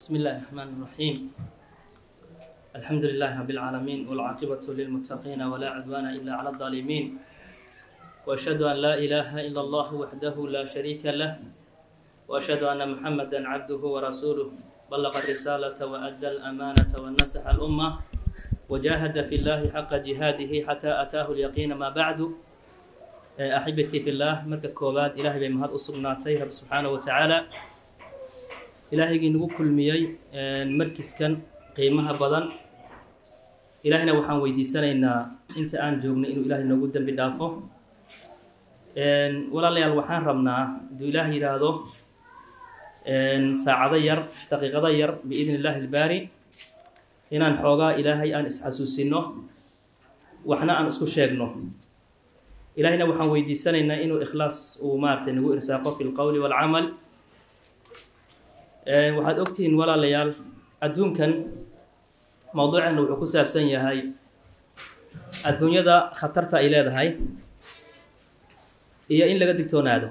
بسم الله الرحمن الرحيم الحمد لله رب العالمين والعاقبة للمتقين ولا عدوان إلا على الظالمين وأشهد أن لا إله إلا الله وحده لا شريك له وأشهد أن محمدا عبده ورسوله بلغ الرسالة وأدى الأمانة والنصح الأمة وجاهد في الله حق جهاده حتى أتاه اليقين ما بعد أحبتي في الله مركز كوباد إلهي بمهد أصبناتي رب سبحانه وتعالى ilaahaygii nagu kulmiyey markiskan qiimaha badan ilaahina waxaan weydiisanaynaa inta aan joogno inuu ilaahay noogu dembi dhaafo walaalayaal waxaan rabnaa hadduu ilaah yidhaahdo saacado yar daqiiqado yar biidni illaahi ilbaari inaan xoogaa ilaahay aan isxasuusino waxna aan isku sheegno ilaahina waxaan weydiisanaynaa inuu ikhlaas uu maaratay nagu irsaaqo fi lqowli waalcamal waxaad ogtihiin walaalayaal adduunkan mowduuceena wuxuu ku saabsan yahay adduunyada khatarta ay leedahay iyo in laga digtoonaado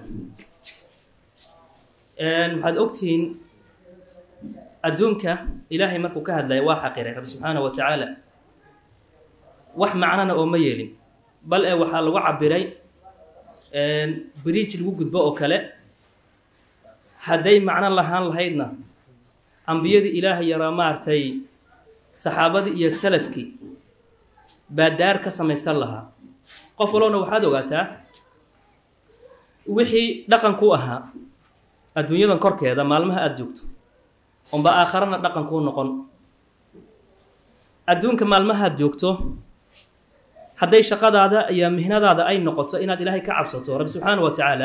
waxaad ogtihiin adduunka ilaahay markuu ka hadlaya waa xaqiray rabbi subxaana wa tacaala wax macnana oo ma yeelin bal ee waxaa lagu cabiray bridge lagu gudbo oo kale hadday macno lahaan lahaydna ambiyadii ilaahay yaraa maaragtay saxaabadii iyo salafkii baa daar ka samaysan lahaa qof walowna waxaad ogaataa wixii dhaqan ku ahaa adduunyadan korkeeda maalmaha aada joogto unba aakharana dhaqan kuu noqon adduunka maalmahaad joogto hadday shaqadaada iyo mihnadaada ay noqoto inaad ilaahay ka cabsato rabbi subxaana wa tacaala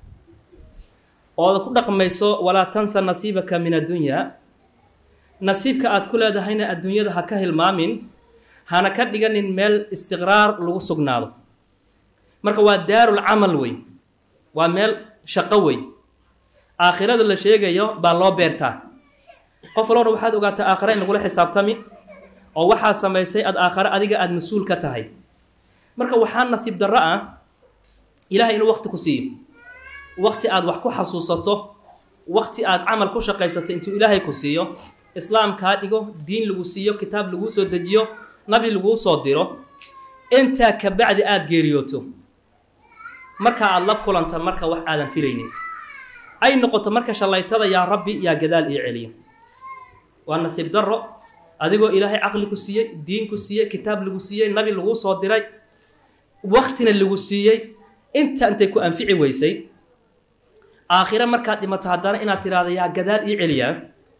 ooda ku dhaqmayso walaa tansa nasiibaka min addunyaa nasiibka aad ku leedahayna adduunyada ha ka hilmaamin hana ka dhiganin meel istiqraar lagu sugnaado marka waa daarul camal wey waa meel shaqo wey aakhirada la sheegayo baa loo beertaa qof walowna waxaad ogaataa aakhira in lagula xisaabtami oo waxaa samaysay aad aakhare adiga aada mas-uul ka tahay marka waxaa nasiib darro ah ilahay inuu waqti ku siiyo waqti aad wax ku xasuusato waqti aad camal ku shaqaysato intuu ilaahay ku siiyo islaam kaa dhigo diin lagu siiyo kitaab laguu soo dejiyo nabi laguu soo diro intaa kabacdi aada geeriyooto marka aada la kulanta marka wax aadan filaynin ay noqoto marka shallaytada yaa rabbi yaa gadaal ii celiyo waa nasiib darro adigoo ilaahay caqli ku siiyey diin ku siiyey kitaab lagu siiyey nabi laguu soo diray waqtina lagu siiyey inta intay ku anfici weysay aakhire markaad dhimato haddana inaad tidhaahdo yaa gadaal ii celiyaa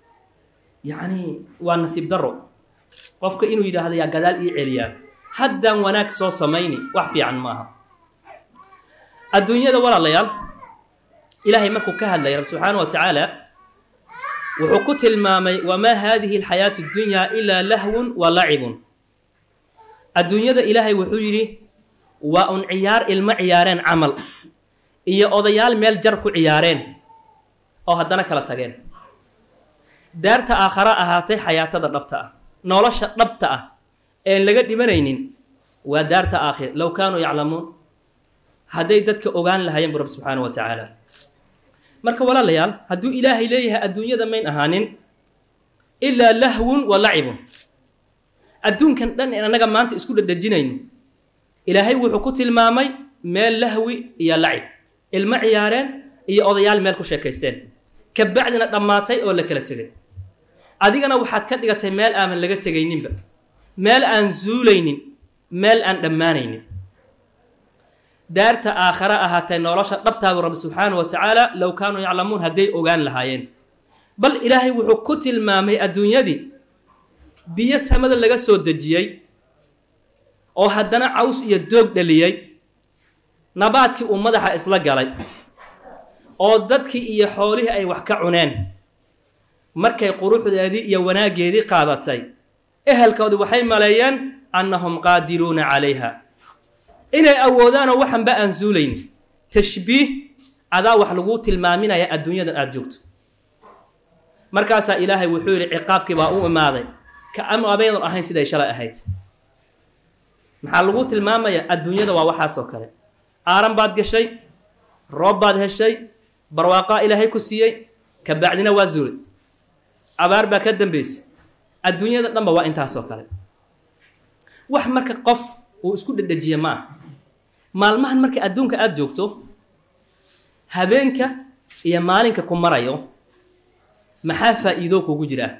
yacni waa nasiib darro qofka inuu yidhaahdo yaa gadaal ii celiyaa haddaan wanaag soo samayni wax fiican maaha adduunyada walaalayaal ilaahay markuu ka hadlaya rabbi subxaana wa tacaala wuxuu ku tilmaamay wamaa haadihi alxayaatu اddunyaa ilaa lahwun wa lacibun adduunyada ilaahay wuxuu yidhi waa un ciyaar ilmo ciyaareen camal iyo odayaal meel jar ku ciyaareen oo haddana kala tageen daarta aakhara ahaatay xayaatada dhabta ah nolosha dhabta ah een laga dhimanaynin waa daarta aakhir low kaanuu yaclamuun hadday dadka ogaan lahaayeen bu rabbi subxaana wa tacaala marka walaalayaal hadduu ilaahay leeyahay adduunyada mayn ahaanin ilaa lahwun wa lacibun adduunkan dhan in annaga maanta isku dhadhajinayno ilaahay wuxuu ku tilmaamay meel lahwi iyo lacib ilmo ciyaareen iyo odayaal meel ku sheekaysteen kabacdina dhammaatay oo la kala tegay adigana waxaad ka dhigatay meel aaman laga tegayninba meel aan zuulaynin meel aan dhammaanaynin daarta aakhare ahaatee nolosha dhabtaadu rabbi subxaana wa tacaala low kaanuu yaclamuun hadday ogaan lahaayeen bal ilaahay wuxuu ku tilmaamay adduunyadii biyo samada laga soo dejiyey oo haddana caws iyo doog dhaliyey nabaadkii uu madaxa isla galay oo dadkii iyo xoolihii ay wax ka cuneen markay quruxdeedii iyo wanaaggeedii qaadatay ehelkoodii waxay maleeyeen annahum qaadiruuna calayha inay awoodaanoo waxanba aan suulayn tashbiih adaa wax laguu tilmaaminaya adduunyadan aada joogto markaasaa ilaahay wuxuu yidhi ciqaabkii baa u imaaday ka ama abaydan ahayn siday shalay ahayd maxaa lagu tilmaamayaa adduunyada waa waxaasoo kale aaran baad gashay roob baad heshay barwaaqaa ilaahay ku siiyey ka bacdina waa zuulay abaar baa ka dambaysa adduunyada dhanba waa intaasoo kale wax marka qof uu isku dhedhejiya ma ah maalmahan marka adduunka aada joogto habeenka iyo maalinka ku marayo maxaa faa'iido kugu jiraa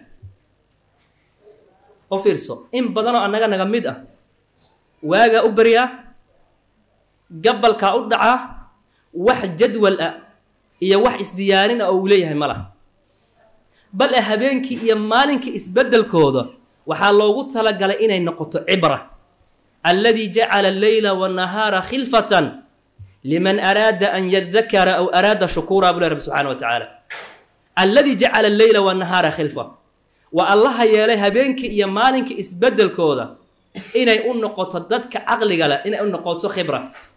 oo fiirso in badanoo annaga naga mid ah waagaa u baryaa gabalkaa u dhacaa wax jadwal ah iyo wax isdiyaarin ah oo uu leeyahay ma laha bal e habeenkii iyo maalinkii isbeddelkooda waxaa loogu talagalay inay noqoto cibra alladii jacala alleyla wannahaara khilfatan liman araada an yadakara aw araada shukuura buu le rabbi subxana wa tacaala alladii jacala alleyla wannahaara khilfa waa allaha yeelay habeenkii iyo maalinkii isbeddelkooda inay u noqoto dadka caqliga leh inay u noqoto khibra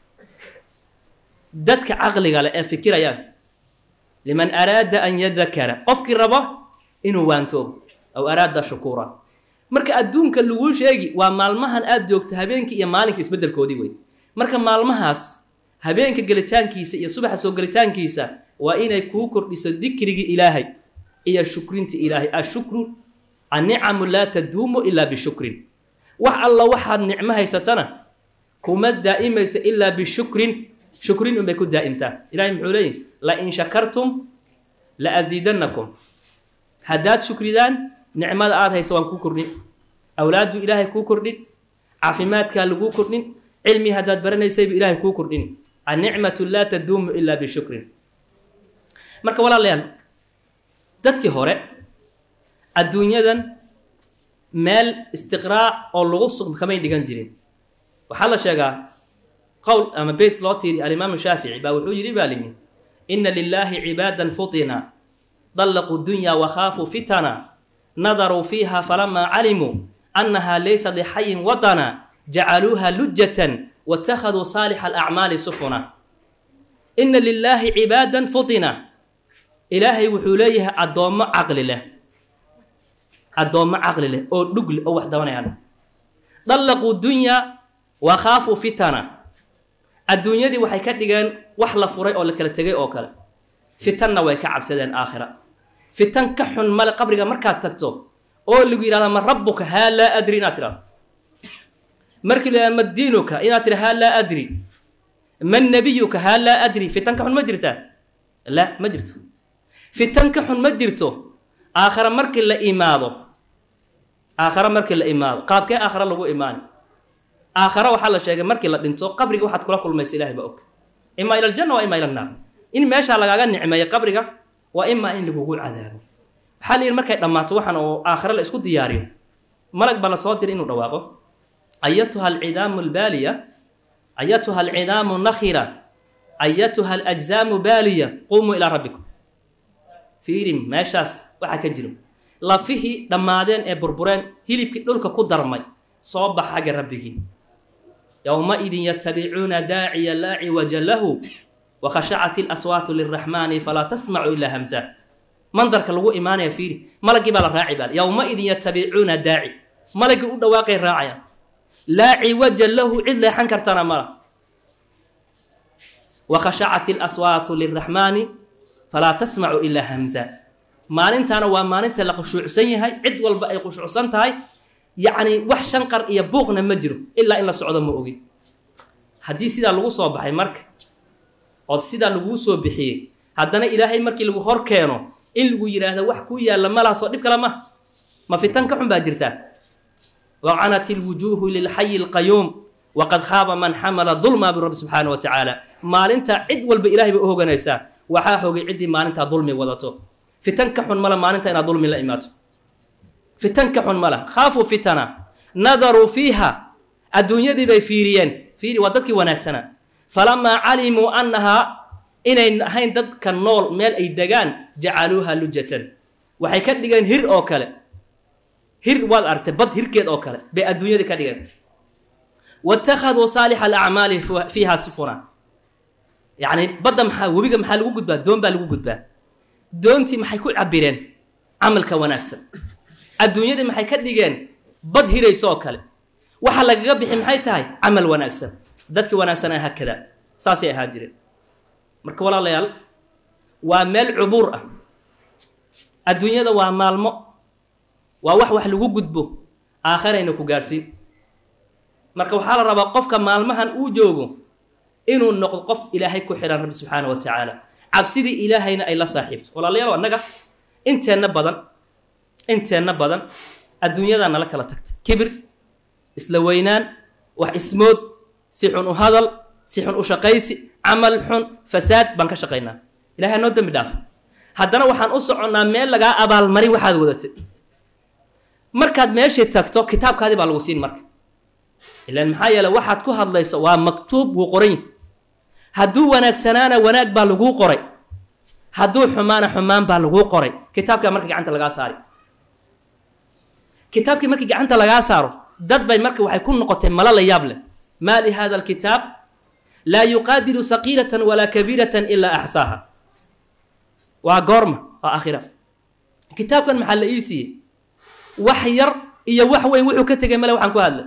dadka caqliga leh ee fikirayaan liman araada an yadakara qofkii rabo inuu waantoobo aw araada shukuura marka adduunka laguu sheegi waa maalmahan aada joogto habeenkii iyo maalinka isbeddelkoodii wey marka maalmahaas habeenka gelitaankiisa iyo subaxa soo gelitaankiisa waa inay kuu kordhiso dikrigii ilaahay iyo shukrinta ilaahay ashukru annicamu laa taduumu ilaa bishukrin wax alla waxaad nicmo haysatana kuma daa'imayso ilaa bishukrin shukrin unbay ku daa'imtaa ilahay muxuu leeyihi lain shakartum la asiidannakum haddaad shukridaan nicmada aada hayso waan kuu kordhin awlaaddu ilaahay kuu kordhin caafimaadkaa laguu kordhin cilmi haddaad baranaysaybu ilaahay kuu kordhin annicmatu laa taduumu ilaa bishukrin marka walaalayaal dadkii hore adduunyadan meel istiqraac oo lagu sug kamay dhigan jirin waxaa la sheegaa qowl ama beyt loo tiiri alimaamu shaafici baa wuxuu yidhi baa layidhi ina lilaahi cibaadan futina dallaquu dunya wakhaafuu fitana nadaruu fiiha falamaa calimuu annaha laysa lixayin watana jacaluuha lujatan watakhaduu saalixa alacmaali sufuna ina lilaahi cibaadan futina ilaahay wuxuu leeyahay addoommo caqli leh addoommo caqli leh oo dhug leh oo wax dabanayaan dallaquu dunya wa khaafuu fitana adduunyadii waxay ka dhigeen wax la furay oo la kala tegay oo kale fitanna way ka cabsadeen aakhira fitan ka xun male qabriga markaad tagto oo lagu yidhahda ma rabbuka haa laa adri inaad tidhahdo markii la yidhahda ma diinuka inaad tidha haa laa adri man nabiyuka haa laa adri fitan ka xun ma jirtaa la ma jirto fitan ka xun ma jirto aakhara markii la imaado aakhara markii la imaado qaabkee aakhara lagu imaani aakhara waxaa la sheegay markii la dhinto qabriga waxaad kula kulmaysa ilahay baa og imaa ila aljanna waa imaa ila annaar in meeshaa lagaaga nicmeeyo qabriga waa imaa in lagugu cadaabo waxaa la yidhi markay dhammaato waxaan oo aakhare la isku diyaariyo malag baa la soo diray inuu dhawaaqo ayatuha alcidaamu albaaliya ayatuha alcidaamu nakhira ayatuha alajzaamu baaliya qumuu ilaa rabbikum fiirin meeshaas waxaa ka jiro lafihii dhammaadeen ee burbureen hilibkii dhulka ku darmay soo bax xagga rabbigii yowma-idin yatabicuuna daaciya laa ciwaja lahu wakhashacat ilaswaatu liraxmaani falaa tasmacu ilaa hamsa mandarka lagu imaanaya fiiri malagii baa la raaci baa yowma-idin yatabicuuna daaci malagii u dhawaaqay raacayaan laa ciwaja lahu cid leexan kartana mala wakhashacat ilaswaatu liraxmaani falaa tasmacu ilaa hamsa maalintaana waa maalinta la khushuucsan yahay cid walba ay khushuucsan tahay yacni wax shanqar iyo buuqna ma jiro ilaa in la socdo ma ogi haddii sidaa lagu soo baxay marka ood sidaa laguu soo bixiyey haddana ilaahay markii lagu hor keeno in lagu yidhaahdo wax kuu yaalla malaha soo dhib kale ma ma fitan ka xun baa jirtaa wacanat ilwujuuhu lilxayi alqayuum waqad khaaba man xamala dulma birabbi subxaana wa tacaala maalinta cid walba ilahay bay u hoganaysaa waxaa hogay ciddii maalintaa dulmi wadato fitan ka xun mala maalinta inaad dulmi la imaato fitan ka xun mala khaafuu fitana nadaruu fiiha adduunyadii bay fiiriyeen fiiri waa dadkii wanaagsanaa falamaa calimuu annahaa inayn ahayn dadka nool meel ay degaan jacaluuha lujatan waxay ka dhigeen hir oo kale hir waad argtay bad hirkeed oo kale bay adduunyadii ka dhigeen watakhaduu saalixa alacmaali fiiha sufuna yacni badda maxaa webiga maxaa lagu gudbaa doon baa lagu gudbaa doontii maxay ku cabireen camalka wanaagsan adduunyadii maxay ka dhigeen bad hirayso oo kale waxa lagaga bixi maxay tahay camal wanaagsan dadkii wanaagsanaa haakada saasay ahaa jireen marka walaalayaal waa meel cubuur ah adduunyada waa maalmo waa wax wax lagu gudbo aakhirayna ku gaadhsiin marka waxaa la rabaa qofka maalmahan uu joogo inuu noqdo qof ilaahay ku xidhan rabbi subxaana wa tacaala cabsidii ilaahayna ay la saaxiibto walaalayaal annaga inteenna badan inteenna badan adduunyadaa nala kala tagtay kibir isla weynaan wax ismood si xun u hadal si xun u shaqaysi camal xun fasaad baan ka shaqaynaa ilahay noo dembi dhaaf haddana waxaan u soconnaa meel lagaa abaalmarin waxaad wadatay markaad meeshii tagto kitaabkaadii baa lagu siin marka ilaan maxaa yeele waxaad ku hadlayso waa maktuub wuu qoran yahi hadduu wanaagsanaana wanaag baa laguu qoray hadduu xumaana xumaan baa laguu qoray kitaabkaa marka gacanta lagaa saari kitaabkii markii gacanta lagaa saaro dad bay marka waxay ku noqotay malo la yaab leh maa li hada alkitaab laa yuqaadiru saqiiratan walaa kabiiratan ilaa axsaaha waa goorma waa aakhira kitaabkan maxaa la ii siiyey wax yar iyo wax weyn wuxuu ka tegay male waxaan ku hadlay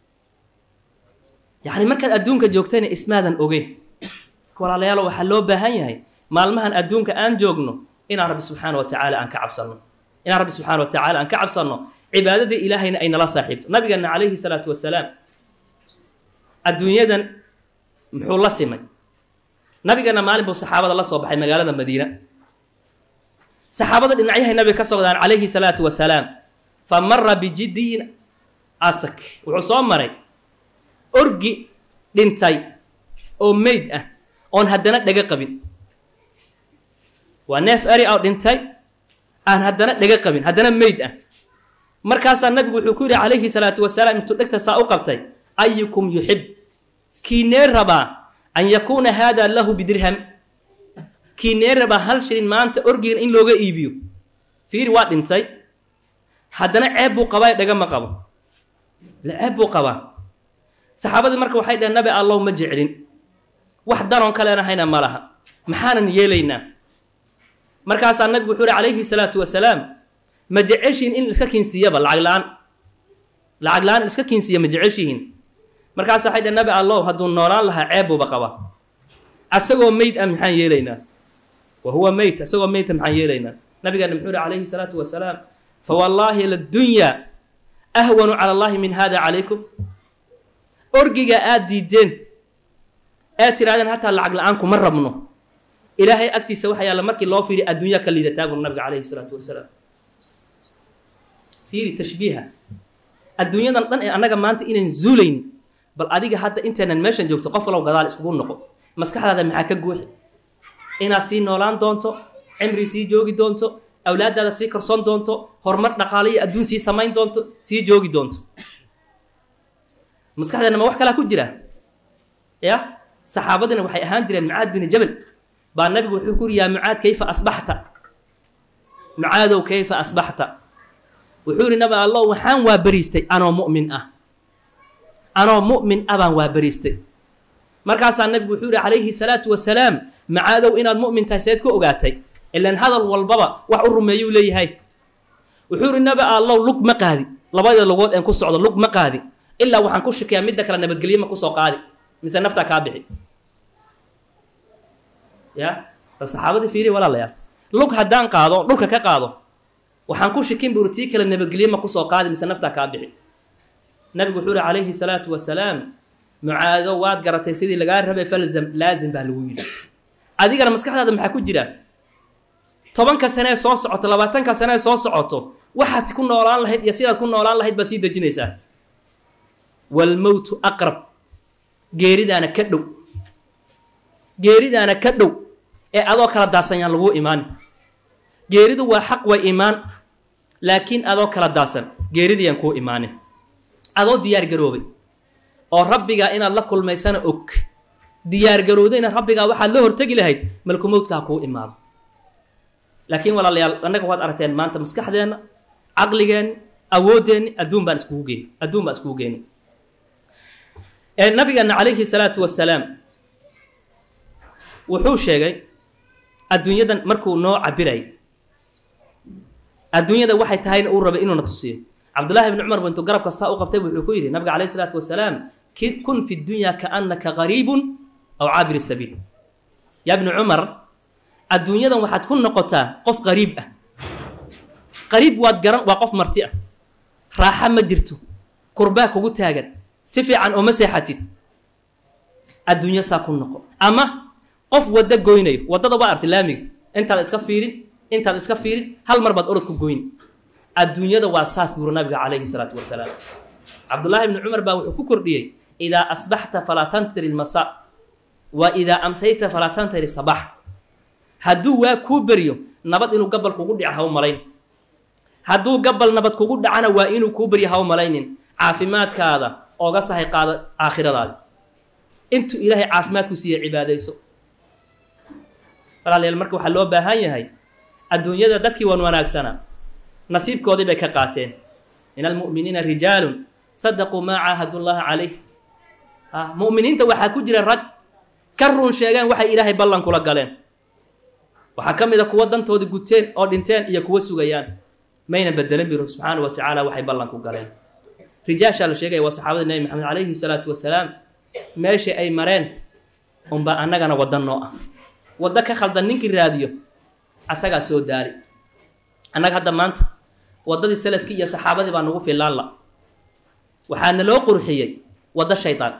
yacni markaad adduunka joogtayna ismaadan ogeyn walaalayaalo waxaa loo baahan yahay maalmahan adduunka aan joogno inaan rabbi subxaana wa tacaala aan ka cabsanno inaan rabbi subxaana wa tacaala aan ka cabsanno cibaadadii ilaahayna ay nala saaxiibto nabigeena calayhi salaatu wasalaam adduunyadan muxuu la simay nabigeena maalin buu saxaabada la soo baxay magaalada madiina saxaabada dhinacyahay nabiga ka sogdaan calayhi salaatu wasalaam fa mara bijidiyin asak wuxuu soo maray orgi dhintay oo meyd ah oon haddana dhega qabin waa neef eri oo dhintay aan haddana dhega qabin haddana meyd ah markaasaa nabigu wuxuu ku yidhi calayhi salaatu wasalaam intuu dhegta saa u qabtay ayukum yuxib kiinee rabaa an yakuuna haada lahu bidirham kiinee rabaa hal shilin maanta orgigan in looga iibiyo fiiri waa dhintay haddana ceeb buu qabaa dhega ma qabo le ceeb buu qabaa saxaabadii marka waxay dhaheen nabi allow ma jeclin wax daroon kalena hayna ma laha maxaanan yeelaynaa markaasaa nabigu wuxuu uhi calayhi salaatu wasalaam ma jeceshihin in iska kiinsiiyaba lacag la-aan lacag la-aan iska kiinsiiya ma jeceshihin markaasa waxay dhaheen nabi allow hadduu noolaan lahaa ceeb buuba qabaa asagoo meyd ah maxaan yeelaynaa wa huwa meyd asagoo meydta maxaan yeelaynaa nabigeena muxuu uhi calayhi salaatu wasalaam fa wallaahi ladunyaa ahwanu cala allahi min hada calaykum orgiga aada diideen ee tirahdeen hataa lacag la-aan kuma rabno ilaahay agtiisa waxa yaalla markii loo fiiriy adduunya ka liidataa bur nabiga calayhi salaatu wasalaam fiiri tashbiiha adduunyadan dhan ee annaga maanta inaan zuulaynin bal adiga hadda intaynan meeshan joogto qof walow gadaal iskugu noqo maskaxdaada maxaa ka guuxi inaad sii noolaan doonto cimri sii joogi doonto awlaaddaada sii karsoon doonto horumar dhaqaale iyo adduun sii samayn doonto sii joogi doonto maskaxdeena ma wax kalaa ku jira ya saxaabadina waxay ahaan jireen mucaad bini jabal baa nabigu wuxuu ku yuri yaa mucaad kayfa asbaxta mucaadow kayfa asbaxta wuxuu yihi nabi allow waxaan waa beriistay anoo mu'min ah anoo mu'min ah baan waa beriistay markaasaa nabigu wuxuu yihi calayhi salaatu wasalaam macaadow inaad mu'min tahay seed ku ogaatay ilan hadal walbaba wax u rumeeyuu leeyahay wuxuu yihi nabi allow lug ma qaadi labada lugood een ku socdo lug ma qaadi ilaa waxaan ku shakiyaa midda kale nabadgelye ma kusoo qaadi mise naftaa kaa bixi ya bal saxaabadii fiiri walaalayaal lug haddaan qaado o dhulka ka qaado waxaan ku shakin buri tii kale nabadgelye ma kusoo qaadi mise naftaa kaa bixi nabigu wuxuu yihi calayhi salaatu wasalaam mucaado waad garatay sidii lagaa rabay falzam laazim baa lagu yidhi adigana maskaxdaada maxaa ku jira tobanka sanee soo socoto labaatanka sanee soo socoto waxaad ku noolaan lahayd iyo sidaad ku noolaan lahayd baad sii dejinaysaa walmowtu aqrab geeridaana ka dhow geeridaana ka dhow ee adoo kala daasanyaan laguu imaani geeridu waa xaq way imaan laakiin adoo kala daasan geeridayaan kuu imaanin adoo diyaar garoobay oo rabbigaa inaad la kulmaysana og diyaar garoodayna rabbigaa waxaad la hortegi lahayd malkumowdka ha kuu imaado laakiin walaalayaal annaga waad aragteen maanta maskaxdeenna caqligeenni awooddeenni adduun baan iskugu geeni adduun baan iskugu geeni nabigeena calayhi salaatu wasalaam wuxuu sheegay adduunyadan markuu noo cabirayy adduunyada waxay tahayna uu rabay inuuna tusiyo cabdullahi bni cumar bintu garabka saa u qabtay wuxuu ku yidhi nabiga calayhi salaatu wasalaam kun fi dunya kaannaka qariibun aw caabiri sabiil yaa bni cumar adduunyadan waxaad ku noqotaa qof qariib ah qariib waad garan waa qof marti ah raaxa ma jirto kurbaa kugu taagan si fiican ooma seexatid adduunyo saa ku noqo ama qof waddo goynayo waddada waa arti laamiga intaad iska fiirin intaad iska fiirin hal mar baad orod ku goyn adduunyada waa saas buuri nabiga calayhi salaatu wasalaam cabdullaahi ibni cumar baa wuxuu ku kordhiyey idaa asbaxta falaa tantiri lmasa wa idaa amsayta falaa tantiri sabax hadduu waa kuu beryo nabad inuu gabal kugu dhica ha u malayn hadduu gabal nabad kugu dhacana waa inuu kuu beryo ha u malaynin caafimaadkaada ooga sahay qaada aakhiradaada intuu ilaahay caafimaadku siiya cibaadayso walaalayaal marka waxaa loo baahan yahay adduunyada dadkii wan wanaagsana nasiibkoodii bay ka qaateen min almu'miniina rijaalun sadaquu maa caahadu llaha calayh a mu'miniinta waxaa ku jira rag ka run sheegeen waxay ilaahay ballan kula galeen waxaa ka mid a kuwa dantoodii guteen oo dhinteen iyo kuwa sugayaan mayna bedelan biro subxaana wa tacaala waxay ballan ku galeen rijaashaa la sheegaya waa saxaabada nebi maxamed calayhi salaatu wasalaam meeshii ay mareen unbaa annagana wadda noo ah waddo ka khaldan ninkii raadiyo asagaa soo daari annaga hadda maanta waddadii salafkii iyo saxaabadii baa nagu filaan la waxaa naloo qurxiyey waddo shaydaan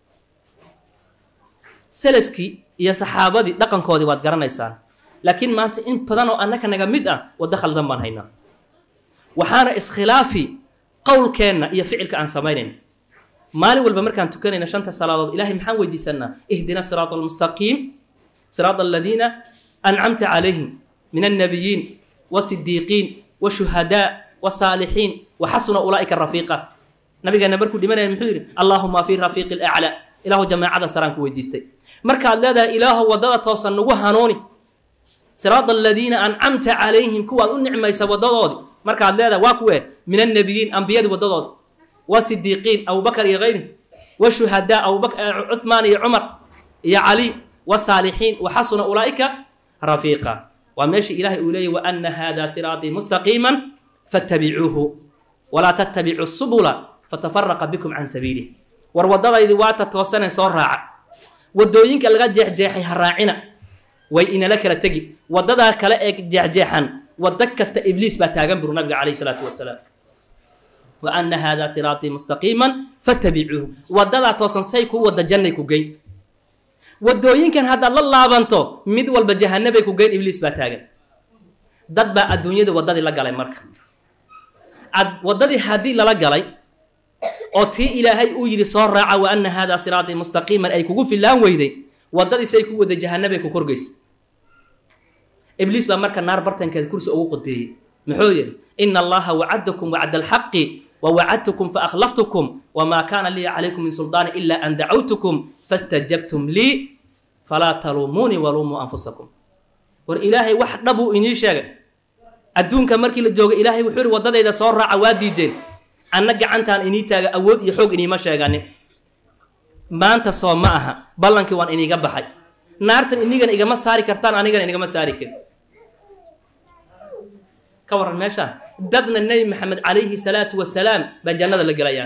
salafkii iyo saxaabadii dhaqankoodii waad garanaysaan laakiin maanta in badan oo annaka naga mid ah waddo khaldan baan haynaa waxaana iskhilaafi qowlkeenna iyo ficilka aan samaynayn maalin walba markaan tukanayna shanta salaadood ilahay maxaan weydiisanaa ihdina siraata almustaqiim siraata aladiina ancamta calayhim min annabiyiin wasidiiqiin washuhadaa wasaalixiin waxasuna ulaa'ika rafiiqa nabigeena markuu dhimanaya muxuu yidhi allaahuma fi rafiiqi laclaa ilaahu jamaacada saraan ku weydiistay markaad leedahay ilaahu waddada toosan nagu hanuuni siraata aladiina ancamta calayhim kuwaad u nicmaysa waddadoodii markaad leedahay waa kuwee min annabiyiin ambiyadii waddadoodi wasidiiqiin abubakar iyo hayri washuhadaa cuhmaan iyo cumar iyo cali wasaalixiin waxasuna ulaa'ika rafiiqa waa meeshii ilaahay uu leeyay waana hada siraatii mustaqiima fattabicuuhu walaa tattabicuu subula fatafaraqa bikum can sabiilih war waddadaydii waata toosane soo raaca waddooyinka laga jeexjeexay ha raacina way inala kala tegi waddadaa kale ee jeexjeexan waddo kasta ibliis baa taagan buru nabiga calayhi salaatu wasalaam wa ana hada siraatii mustaqiima fattabicuuhu waddadaa toosan say kuu wadda jannay ku geyn waddooyinkan haddaad la laabanto mid walba jahanabay ku geyn ibliis baa taagan dad baa adduunyada waddadii la galay marka ad waddadii haddii lala galay oo tii ilaahay uu yidhi soo raaca wa ana hada siraatii mustaqiiman ay kugu fillaan weyday waddadii say ku wada jahanabay ku korgeysa ibliis baa marka naar bartankeeda kursi ugu qodbeeyey muxuu yidhi ina allaha wacadakum wacda alxaqi wa wacadtukum faakhlaftukum wamaa kaana lii calaykum min suldaani ila an dacawtukum fastajabtum lii falaa taluumuunii waluumuu anfusakum war ilaahay wax dhabuu inii sheegay adduunka markii la jooga ilaahay wuxuu yihi waddadayda soo raaca waa diideen anna gacantaan inii taaga awood iyo xoog iniima sheeganin maanta soo ma aha ballankii waan iniiga baxay naartan inigana igama saari kartaan anigana inigama saari karin ka warran meeshaan dadna nebi maxamed calayhi salaatu wasalaam baa jannada la gelayaan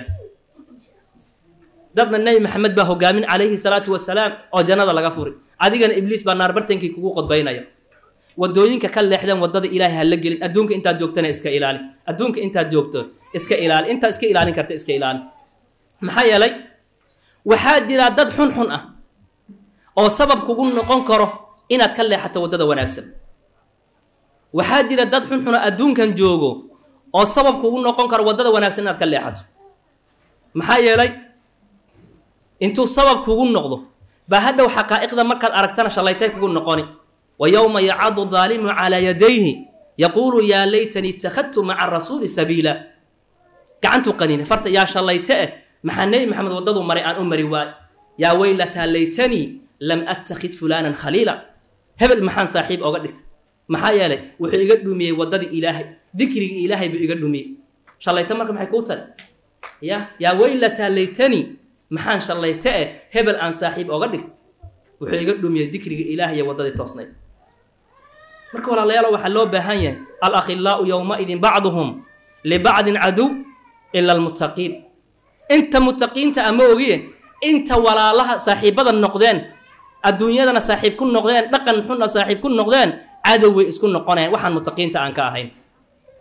dadna nebi maxamed baa hogaamin calayhi salaatu wasalaam oo jannada laga furi adigana ibliis baa naar bartankii kugu qodbaynaya wadooyinka ka leexdeen waddada ilaahay ha la gelin adduunka intaad joogtana iska ilaali adduunka intaad joogto iska ilaali intaad iska ilaalin karta iska ilaali maxaa yeelay waxaa jira dad xun xun ah oo sabab kugu noqon karo inaad ka leexato waddada wanaagsan waxaa jira dad xunxuna adduunkan joogo oo sabab kugu noqon karo waddada wanaagsan inaad ka leexato maxaa yeelay intuu sabab kugu noqdo baa hadhow xaqaa'iqda markaad aragtana shallaytay kugu noqoni wa yowma yacadu daalimu calaa yadayhi yaquulu yaa laytanii ittakhadtu maca rasuuli sabiila gacantuu qaniine farta yaa shallayte eh maxaa nebi maxamed waddadu maray aan u mari waay yaa weylataa laytanii lam attakhid fulaanan khaliila hebel maxaan saaxiib oga dhigtay maxaa yeelay wuxuu iga dhumiyey waddadii ilaahay dikrigii ilaahay buu iga dhumiyey shallayte marka maxay kuu tari ya yaa weylataa laytanii maxaan shallayte eh hebel aan saaxiib oga dhigtay wuxuu iga dhumiyey dikrigii ilaahay iyo waddadii toosnayd marka walaalayaalo waxaa loo baahan yahay alakhilaau yowmaidin bacduhum libacdin caduw ila almuttaqiin inta muttaqiinta ama ogiye inta walaalaha saaxiibada noqdeen adduunyadana saaxiib ku noqdeen dhaqan xunna saaxiib ku noqdeen cadow way isku noqonayaan waxaan muttaqiinta aan ka ahayn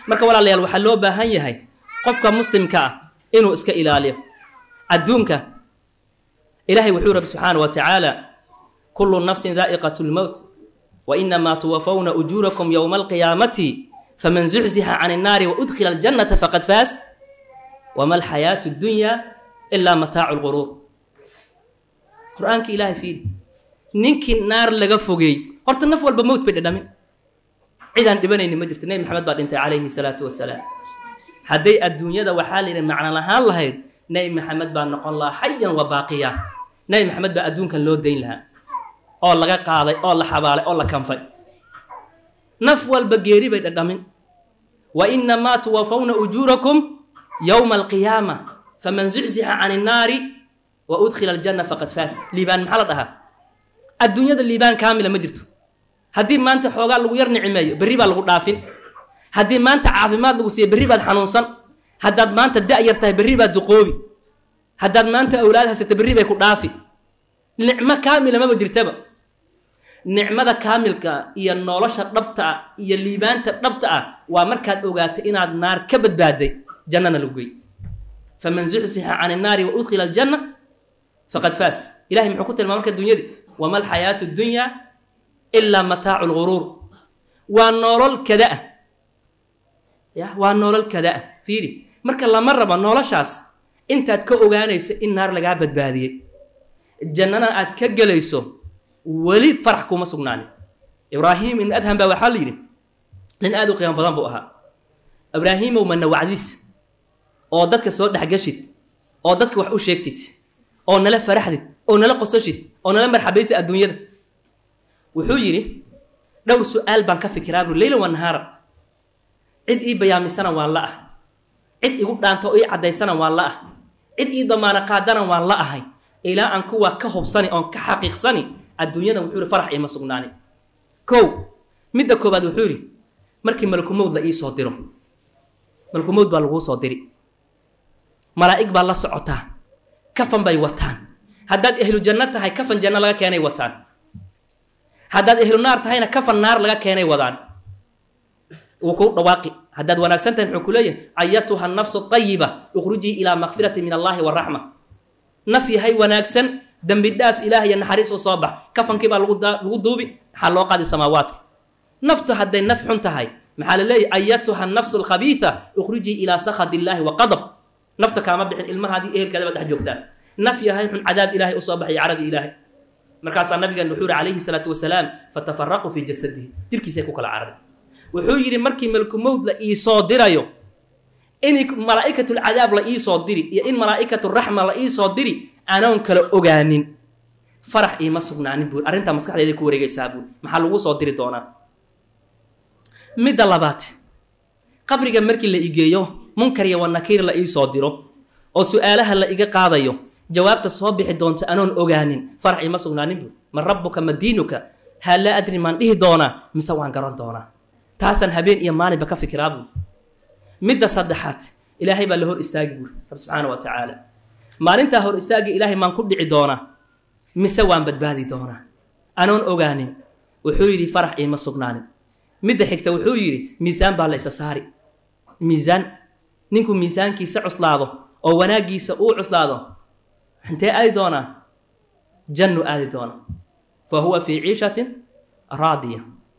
marka walaalayaal waxaa loo baahan yahay qofka muslimka ah inuu iska ilaaliyo adduunka ilaahay wuxuu rabbi subxaana wa tacaala kullu nafsin daa'iqat lmowt wa inamaa tuwafawna ujuurakum yowma alqiyaamati faman zuxzixa can innaari waudkhila aljannata faqad faas wama alxayaatu addunya ilaa mataacu lquruur qur-aanka ilaahay fiiri ninkii naar laga fogeey horta naf walba mowt bay dhadhamin cidaan dhibanayni ma jirto nebi maxamed baa dhintay calayhi salaatu wasalaam hadday adduunyada waxaa la yidhi macno lahaan lahayd nebi maxamed baa noqon lahaa xayan wa baaqiya nebi maxamed baa adduunkan loo dayn lahaa oo laga qaaday oo la xabaalay oo la kanfay naf walba geeri bay dhadhamin wa inamaa tuwafawna ujuurakum yowma alqiyaama faman zuczixa can innaari wa udkhila aljanna faqad faas liibaan maxaa la dhahaa adduunyada liibaan kaamila ma jirto haddii maanta xoogaa lagu yar nicmeeyo berri baa lagu dhaafin haddii maanta caafimaad lagu siiyo berri baad xanuunsan haddaad maanta da-yar tahay berri baad duqoobi haddaad maanta awlaad haysato berri bay ku dhaafi nicmo kaamila maba jirtaba nicmada kaamilka iyo nolosha dhabta ah iyo liibaanta dhabta ah waa markaad ogaato inaad naar ka badbaaday jannana lagu gey faman zuxsixa can innaari wa udkhila aljanna faqad faas ilahay muxuu ku tilmaa marka dunyadii wama alxayaatu dunya ilaa mataacu lguruur waa nolol kada ah ya waa nolol kada ah fiiri marka lama rabo noloshaas intaad ka ogaanayso in naar lagaa badbaadiyey jannana aad ka gelayso weli farax kuma sugnaanin ibraahim ibn adham baa waxaa la yidhi nin aada u qiimo badan buu ahaa ibraahimow mana wacdis oo dadka soo dhexgashid oo dadka wax u sheegtid oo nala faraxdid oo nala qosashid oo nala marxabaysid adduunyada wuxuu yidhi dhowr su-aal baan ka fikiraa buu leyla wa nahaara cid ii bayaamisana waan la ah cid igu dhaanta oo ii caddaysana waan la ah cid ii damaano qaadana waan la ahay ilaa aan kuwaa ka hubsani oon ka xaqiiqsani adduunyadan wuxuu yihi farax iima sugnaani kow midda koobaad wuxuu yidhi markii malakumowd la ii soo diro malakumowd baa laguu soo diri malaa'ig baa la socotaa kafan bay wataan haddaad ehlu janno tahay kafan janno laga keenay wataan haddaad ehlu naar tahayna kafan naar laga keenay wadaan wuu ku dhawaaqi haddaad wanaagsan tahay muxuu ku leeyahay ayatuha nafsu ayiba ukhrujii ilaa makfirati min allahi waraxma naf yahay wanaagsan dembi dhaaf ilaah iyo naxariis u soo bax kafankii baa lagu duubi maxaa loo qaadi samaawaadka naftu hadday naf xun tahay maxaa la leeyahy ayatuha nafsu alkhabiisa ukhrujii ilaa sakhad illaahi wa qadab nafta kaama bixin ilmahaadii ehelkaada baad dhex joogtaan naf yahay xun cadaab ilaahay usoo baxay caradi ilaahay markaasaa nabigan wuxuu yihi calayhi salaatu wasalaam fatafaraquu fii jasadihi jirkiisay ku kala cararay wuxuu yidhi markii malkumowd la iisoo dirayo in malaa'ikatulcadaab la iisoo diri iyo in malaa'ikaturaxma la iisoo diri anoon kala ogaanin farax iima sugnaanin buuri arrintaa maskaxdeeda ku wareegaysaa buuri maxaa lagu soo diri doonaa midda labaad qabriga markii la igeeyo munkar iyo wanakiir la iisoo diro oo su-aalaha la iga qaadayo jawaabta soo bixi doonta anoon ogaanin farax iima sugnaanin buuri man rabbuka ma diinuka haa laa adri maan dhihi doonaa mise waan garan doonaa taasaan habeen iyo maalinba ka fikiraa buuri midda saddexaad ilaahay baa la hor istaagi buuri rab subxaana wa tacaala maalintaa hor istaagi ilaahay maan ku dhici doonaa mise waan badbaadi doonaa anoon ogaanin wuxuu yidhi farax iima sugnaanin midda xigta wuxuu yidhi miisaan baa la isa saari miisaan ninku miisaankiisa cuslaado oo wanaaggiisa uu cuslaado intee aadi doonaa jannu aadi doona fa huwa fii ciishatin raadiya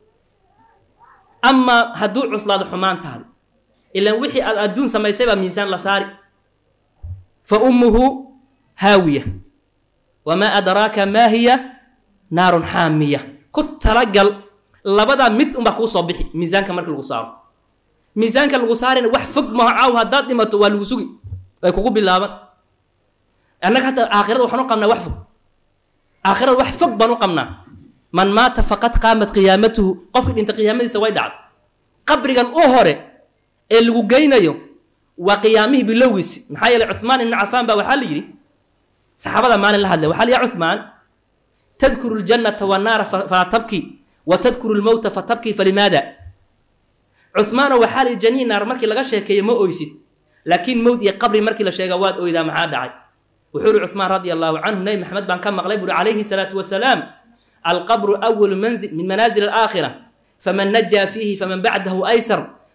amaa hadduu cuslaado xumaantaada ilaan wixii aad adduun samaysay baa miisaan la saari fa ummuhu haawiya wamaa adraaka maa hiya naarun xaamiya ku talagal labadaa mid unbaa kuu soo bixi miisaanka marka lagu saaro miisaanka lagu saarina wax fog maho caaw haddaad dhimato waa lagu sugi way kugu bilaaban annaga hataa aakhirada waxaan u qabnaa wax fog aakhirada wax fog baan u qabnaa man maata faqad qaamat qiyaamatuhu qofkii dhinta qiyaamadiisa way dhacday qabrigan u hore ee lagu geynayo waa qiyaamihii bilowgiisi maxaa yeeley cuhmaan ibnu cafaan baa waxaa la yidhi saxaabada maalin la hadlay waxaa la ya cuhmaan tadkuru ljannata wannaara falaa tabki wa tadkuru lmowta fatabki falimaada cuhmaano waxaa la yidhi janii naar markii laga sheekeeyo ma oysid laakiin mowd iyo qabri markii la sheega waad oydaa maxaa dhacay wuxuu yihi cuhmaan radia allahu canhu nebi maxamed baan ka maqlay buuri calayhi salaatu wasalaam alqabru awalu manzil min manaazil alaakhira faman najaa fiihi faman bacdahu aysar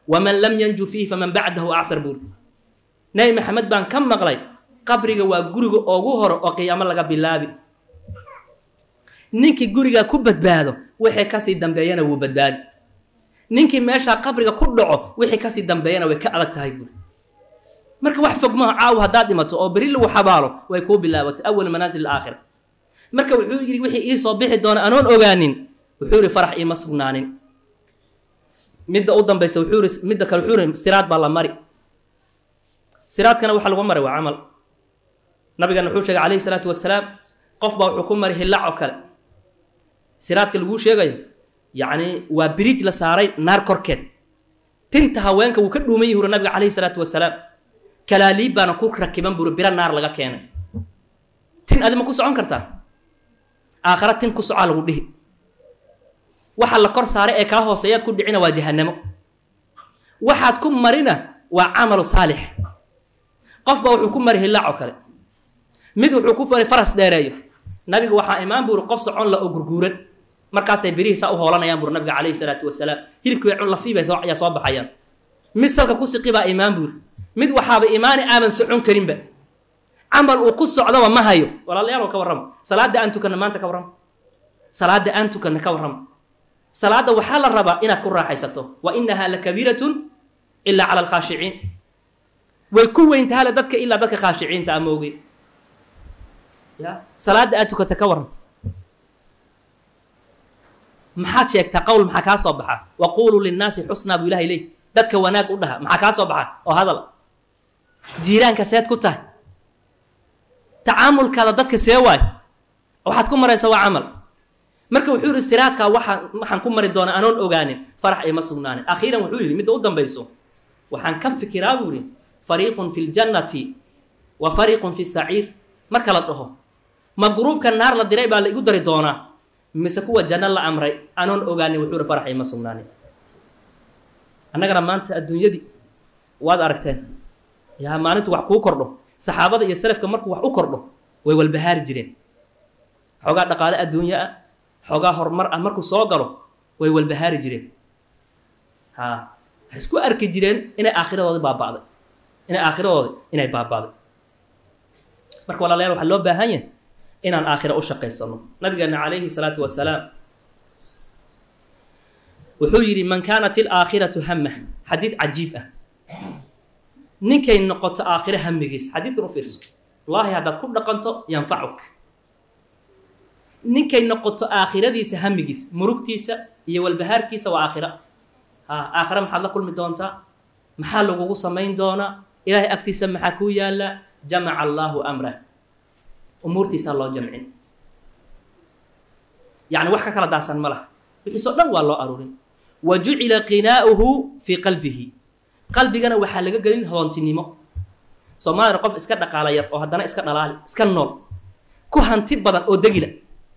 waman lam yanju fiihi faman bacdahu acsar buuri nebi maxamed baan ka maqlay qabriga waa guriga ugu hore oo qiyaamo laga bilaabi ninkii gurigaa ku badbaado wixii kasii dambeeyana wuu badbaadi ninkii meeshaa qabriga ku dhaco wixii kasii dambeeyana way ka adag tahay buuri marka wax fog maha caawa haddaad dhimato oo beri lagu xabaalo way kuu bilaabatay awal manaasil alaakhira marka wuxuu yidhi wixii ii soo bixi doona anoon ogaanin wuxuu yidhi farax iima sugnaanin midda u dambaysa wuxuu yidhi midda kale wuxuu yidhi siraad baa la mari siraadkana waxa lagu maray waa camal nabigana wuxuu sheegay calayhi salaatu wasalaam qof baa wuxuu ku mari hillac oo kale siraadka laguu sheegayo yacni waa biriij la saaray naar korkeed tinta haweenka wuu ka dhuuman yihi uri nabiga calayhi salaatu wasalaam kalaaliib baana ku rakiban buri biro naar laga keenay tin adi ma ku socon kartaa aakhara tin ku socaa lagu dhihi waxa la kor saaray ee kaa hooseeyaad ku dhicina waa jahanamo waxaad ku marina waa camalu saalix qof baa wuxuu ku mari hillaac oo kale mid wuxuu ku fari faras dheereeyo nabiga waxaa imaan buuri qof socon la oo gurguuran markaasay birihiisaa u hoolanayaan buuri nabiga calayhi salaatu wasalaam hilibkii bay lafiibay ayaa soo baxayaan mid salka ku siqi baa imaan buuri mid waxaaba imaani aaban socon karinba camal uu ku socdaba ma hayo walaalayaal ka warrama salaada aan tukanna maanta ka warrama salaada aan tukanna ka warrama salaada waxaa la rabaa inaad ku raaxaysato wa inahaa lakabiiratun ilaa cala alkhaashiciin way ku weyntahala dadka ilaa dadka khaashiciinta ama ogeyn ya salaada aad tukata ka warram maxaad sheegtaa qowl maxaa kaa soo baxa waquuluu linnaasi xusnaa buu ilahay leey dadka wanaag u dhaha maxaa kaa soo baxa oo hadal jiiraanka seed ku tahay tacaamulkaada dadka see waay waxaad ku maraysa waa camal marka wuxuu yihi siraadkaa waxaan waxaan ku mari doonaa anoon ogaanin farax ima sugnaanin akhiiran wuxuu yidhi midda u dambayso waxaan ka fikiraa buu yihi fariiqun fi ljannati wa fariiqun fi saciir marka la dhaho ma gruubka naar la diray baa la igu dari doonaa mise kuwa janno la amray anoon ogaanin wuxuu yihi farax ima sugnaanin annagana maanta adduunyadii waad aragteen yaa maalintu wax kuu kordho saxaabada iyo salafka markuu wax u kordho way walbahaari jireen xoogaa dhaqaale adduunyo ah xoogaa horumar ah markuu soo galo way walbahaari jireen ha waxay isku arki jireen inay aakhiradoodi baaba'day inay aakhiradoodi inay baaba'day marka walaalayaal waxaa loo baahan yahay inaan aakhira u shaqaysano nabigeena calayhi salaatu wasalaam wuxuu yidhi man kaanat ilaakhiratu hamah xadiid cajiib ah ninkay noqoto aakhiro hamigiis xadiidkan u fiirso wallaahi haddaad ku dhaqanto yanfacuk ninkay noqoto aakhiradiisa hamigiis murugtiisa iyo walbahaarkiisa waa aakhira ha aakhira maxaad la kulmi doontaa maxaa lagugu samayn doonaa ilaahay agtiisa maxaa kuu yaalla jamaca allaahu amrah umuurtiisaa loo jamcin yacni wax ka kala daasan ma laha wixiisoo dhan waa loo aruurin wa jucila qinaa'uhu fii qalbihi qalbigana waxaa laga gelin hoontinimo soomaalina qof iska dhaqaala yar oo haddana iska dhalaali iska nool ku hanti badan oo degila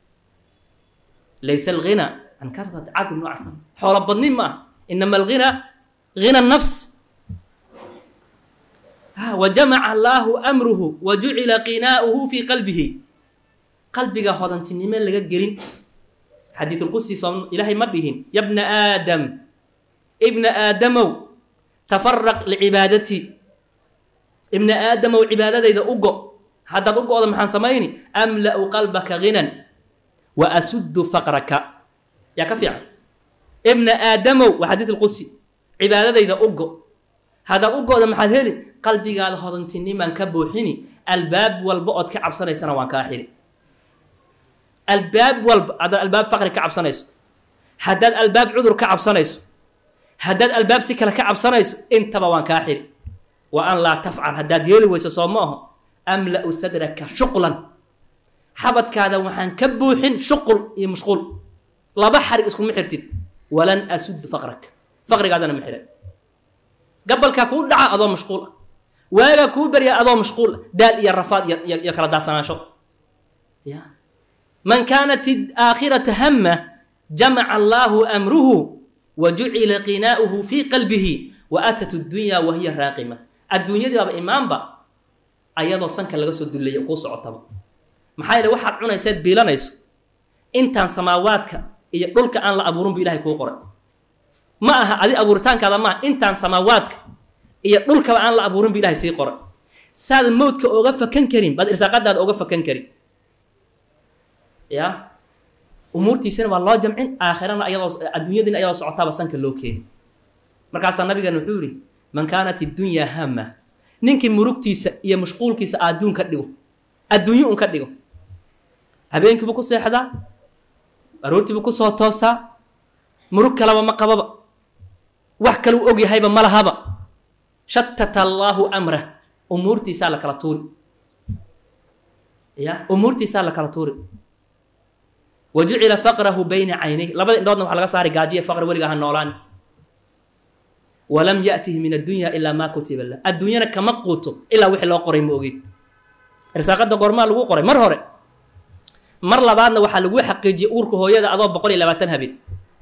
laysa alghina can karrat cadlin wacsan xoolo badnin ma ah inama alghina hina nafs wa jamaca allaahu amruhu wa jucila qinaa'uhu fii qalbihi qalbiga hodantinimo laga gelin xadiidulqudsi soo ilaahay ma dhihin ya bna aadam ibna aadamow tafaraq licibaadati ibna aadamow cibaadadayda u go haddaad u go-da maxaan samayni amla'u qalbaka ghinan wa asuddu faqraka yaa ka fiican ibna aadamow waa xadiid alqudsi cibaadadayda u go haddaad u go-da maxaad heli qalbigaada hodantinimaan ka buuxini albaab walba ood ka cabsanaysana waan kaa xiri albaab walba haddaad albaab faqri ka cabsanayso haddaad albaab cudur ka cabsanayso haddaad albaab si kale ka cabsanayso intaba waan kaa xiri wa an laa tafcal haddaad yeeli weyso soo ma aho amla'u sadraka shuqlan xabadkaada waxaan ka buuxin shuqul iyo mashquul laba xarig iskuma xirtid walan asud faqrak faqrigaadana ma xiran gabalkaa kuu dhaca adoo mashquul ah waagaa kuu baryaa adoo mashquul ah daal iyo rafaad iyo kala daasanaansho ya man kaanat aakhirata hama jamaca allaahu amruhu wa jucila qinaa'uhu fii qalbihi wa atat addunya wa hiya raaqima adduunyadiibaaba imaanba ayadoo sanka laga soo dullaya kuu socotaba maxaa yeele waxaad cunayseed biilanayso intaan samaawaadka iyo dhulka aan la abuurin bu ilahay kuu qoray ma aha adi abuuritaankaada maaha intaan samaawaadka iyo dhulkaba aan la abuurin bu ilahay sii qoray saad mowdka oga fakan karin baad irsaaqadaada oga fakan karin ya umuurtiisana waa loo jamcin aakhirana ayadoo adduunyadiina ayadoo socotaaba sanka loo keeni markaasaa nabigan wuxuu yihi man kaanat iddunyaa hama ninkii murugtiisa iyo mashquulkiisa adduun ka dhigo adduunyo un ka dhigo habeenkiibuu ku seexdaa aroortiibuu kusoo toosaa murug kalaba ma qababa wax kaluu og yahayba ma lahaba shatata allaahu amrah umuurtiisaa la kala tuuri ya umuurtiisaa la kala tuuri wa jucila faqrahu bayna caynayh labada indhoodna waxa laga saari gaajiya faqri weliga ha noolaan walam yatihi min addunya ilaa maa kutiba lah adduunyana kama quuto ilaa wixii loo qoray ma ogey irsaaqada goormaa lagu qoray mar hore mar labaadna waxaa lagu xaqiijiyey uurka hooyada adoo boqol iyo labaatan habeen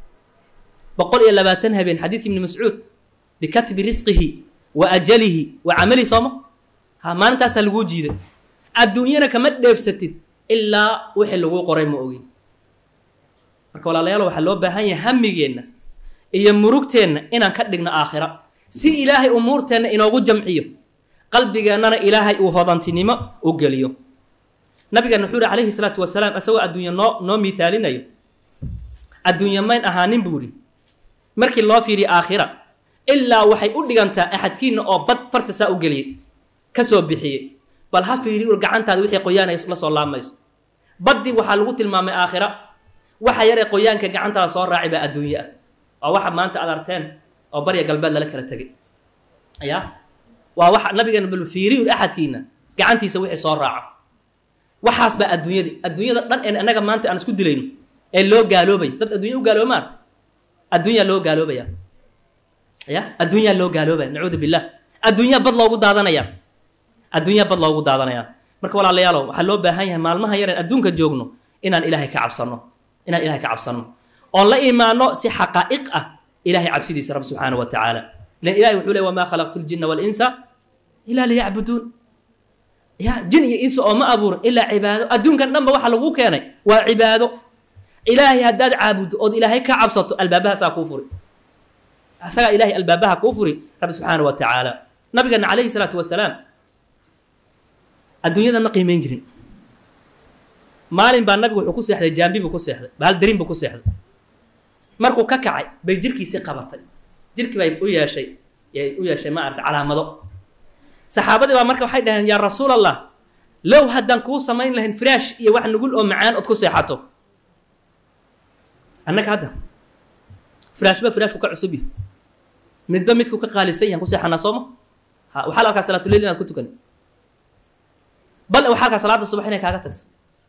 boqol iyo labaatan habeen xadiidki ibni mascuud bikatbi risqihi wa ajalihi wa camalihi sooma ha maalintaasaa laguu jiiday adduunyana kama dheefsatid ilaa wixii laguu qoray ma ogey marka walaalayaal waxaa loo baahan yahay hamigeenna iyo murugteenna inaan ka dhigno aakhira si ilaahay umuurteenna inoogu jamciyo qalbigeennana ilaahay uu hodantinimo u geliyo nabigeena wuxuu yihi calayhi salaatu wasalaam isagoo adduunya noo noo miithaalinayo adduunya mayn ahaanin buu ihi markii loo fiiriyo aakhira ilaa waxay u dhigantaa axadkiina oo bad farta saa u geliyey ka soo bixiyey bal ha fiiri ur gacantaada wixii qoyaanayso la soo laamayso baddii waxaa lagu tilmaamay aakhira waxa yaree qoyaanka gacantaada soo raaci baa adduunye ah waa waxa maanta aad arteen oo barya galbeed lala kala tegay ya waa waxa nabigeena bal fiiri ur axadkiina gacantiisa wixii soo raaco waxaas baa adduunyadii adduunyada dhan een annaga maanta aan isku dilayno ee loo gaaloobay dad adduunya u gaalooba maarta adduunyaa loo gaaloobaya ya adduunyaa loo gaaloobaya nacuudu billah adduunyaa bad loogu daadanaya adduunyaa bad loogu daadanaya marka walaalayaalow waxaa loo baahan yahay maalmaha yareen adduunka joogno inaan ilaahay ka cabsanno inaan ilahay ka cabsanno oon la imaano si xaqaa'iq ah ilahay cabsidiisa rabbi subxaana wa tacaala ilan ilahay wuxuu ley wamaa khalaqtu ljinna waalinsa ilaa liyacbuduun ya jin iyo insa oo ma abuurin ilaa cibaado adduunkan dhanba waxa lagu keenay waa cibaado ilaahay haddaad caabuddo ood ilaahay ka cabsato albaabahaasaa kuu furi asagaa ilahay albaabaha kuu furi rabbi subxaana wa tacaala nabigeena calayhi salaatu wasalaam adduunyada ma qiimeyn jirin maalin baa nabigu wuxuu ku seexday jaambi buu ku seexday bahal darin buu ku seexday markuu ka kacay bay jirkiisii qabatay jirkii bay u yeeshay u yeeshay ma aragta calaamado saxaabadii baa marka waxay dhaheen yaa rasuul allah low haddaan kuu samayn lahayn firaash iyo wax nugul oo macaan ood ku seexato annaga hadda firaashba firaashku ka cusub yahay midba midku ka qaalisan yahan ku seexanaa sooma ha waxaa la arkaa salaatuleyl inaad ku tukan bal waxaa arkaa salaada subax inay kaaga tagto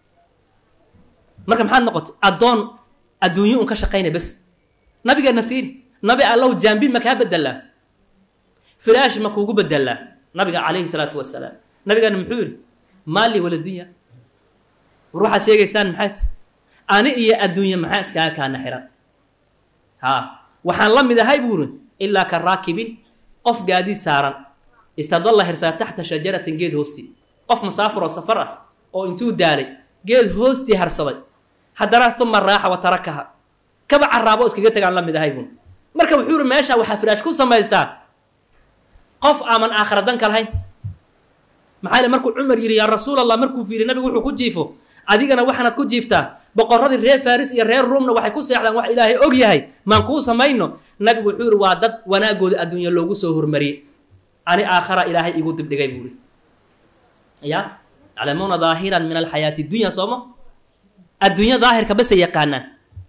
marka maxaad noqotay addoon adduunyo un ka shaqaynay bes nabigeena fiiri nabi allow jaambi ma kaa bedelaa firaash ma kuugu bedelaa nabiga calayhi salaatu wasalaam nabigeena muxuu yihi maali wala dunya war waxaad sheegaysaan maxay t ani iyo adduunye maxaa iskaaga kaana xiran ha waxaan la mid ahay buuri ilaa ka raakibin qof gaadiid saaran istadalla hirsaa taxta shajaratin geed hoosti qof musaafir oo safar ah oo intuu daalay geed hoostii harsaday haddana uma raaxa wa tarakaha kaba caraabo iskaga tagaan la mid ahay buun marka wuxuu yihi meesha waxaa firaash ku samaystaa qof aaman aakhira danka lahayn maxaa yile markuu cumar yidhi yaa rasuul allah markuu fiiriy nabigu wuxuu ku jiifo adigana waxaanaad ku jiiftaa boqoradii reer faris iyo reer ruumna waxay ku seexdaan wax ilaahay og yahay maan kuu samayno nabigu wuxuu yihi waa dad wanaagooda adduunya loogu soo hormariyey ani aakhara ilaahay igu dibdhigay buuri ya yaclamuuna daahiran min alxayaati dunya sooma adduunya daahirka bese yaqaanaan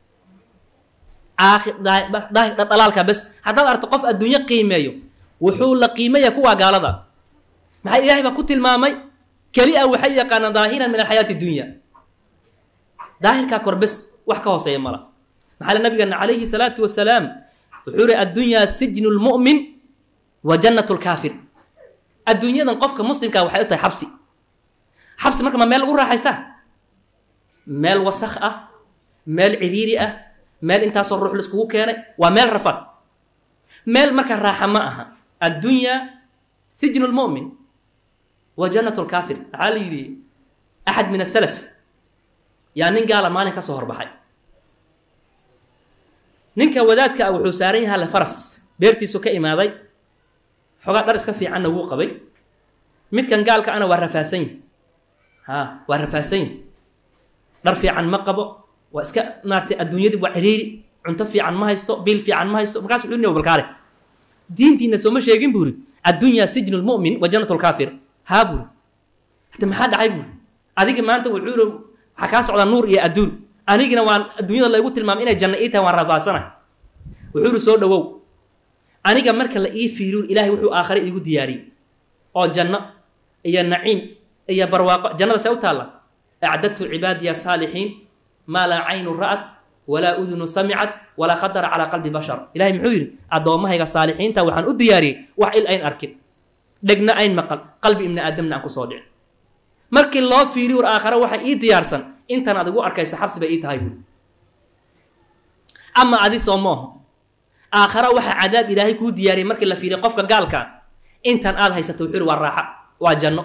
daahir dhalaalka bes haddaad arto qof adduunyo qiimeeyo wuxuu la qiimaya kuwaa gaalada maxaa ilaahay baa ku tilmaamay keli a waxay yaqaanaan daahiran min alxayaati dunya daahirkaa kor bes wax ka hooseeya mala maxaa le nabigeena calayhi salaatu wasalaam wuxuu yihi addunyaa sijnu lmu'min wa jannat lkaafir adduunyadan qofka muslimkaa waxay u tahay xabsi xabsi marka ma meel lagu raaxaystaa meel wasakh ah meel ciriiri ah meel intaasoo ruux la iskugu keenay waa meel rafan meel marka raaxa ma aha addunyaa sijnu lmu'min wa jannat lkaafir waxaa la yidhi axad min asalaf yaa nin gaala maalin ka soo horbaxay ninka wadaadka ah wuxuu saaran yahaa le faras beertiisu ka imaaday xogaa dhar iska fiicanna wuu qabay midkan gaalka ana waa rafaasan yahy ha waa rafaasan yahy dhar fiican ma qabo waa iska maaratay adduunyadii waa ciriiri cunto fiican ma haysto biil fiican ma haysto markaas wuxuu niyo balkaale diintiina sooma sheegin buuri addunyaa sijnu lmu'min wa jannatu lkaafir haa buuri hade maxaa dhacay buuri adiga maanta wuxuu yiri waxaa kaa socdaa nuur iyo adduun anigina waan adduunyada laygu tilmaamay inay janno ii tahay waan rafaasana wuxuu yiri soo dhawow aniga marka la ii fiiriyo ilaahay wuxuu aakhare iigu diyaariyey oo janno iyo naciim iyo barwaaqo jannada see u taalla acdadtu cibaadiya saalixiin maa laa caynu ra'at walaa udunu samicat walaa khadara calaa qalbi bashar ilahay muxuu yidhi addoommahayga saalixiinta waxaan u diyaariyey wax il ayn arkin dhegna ayn maqal qalbi ibni aadamna aan kusoo dhicin markii loo fiiriyo war aakhare waxa ii diyaarsan intan ad igu arkaysa xabsi bay ii tahay buuri ama adi soo mooho aakhara waxaa cadaab ilaahay kuu diyaariyay markii la fiiriya qofka gaalka ah intan aad haysato wuxuu yidhi waa raaxa waa janno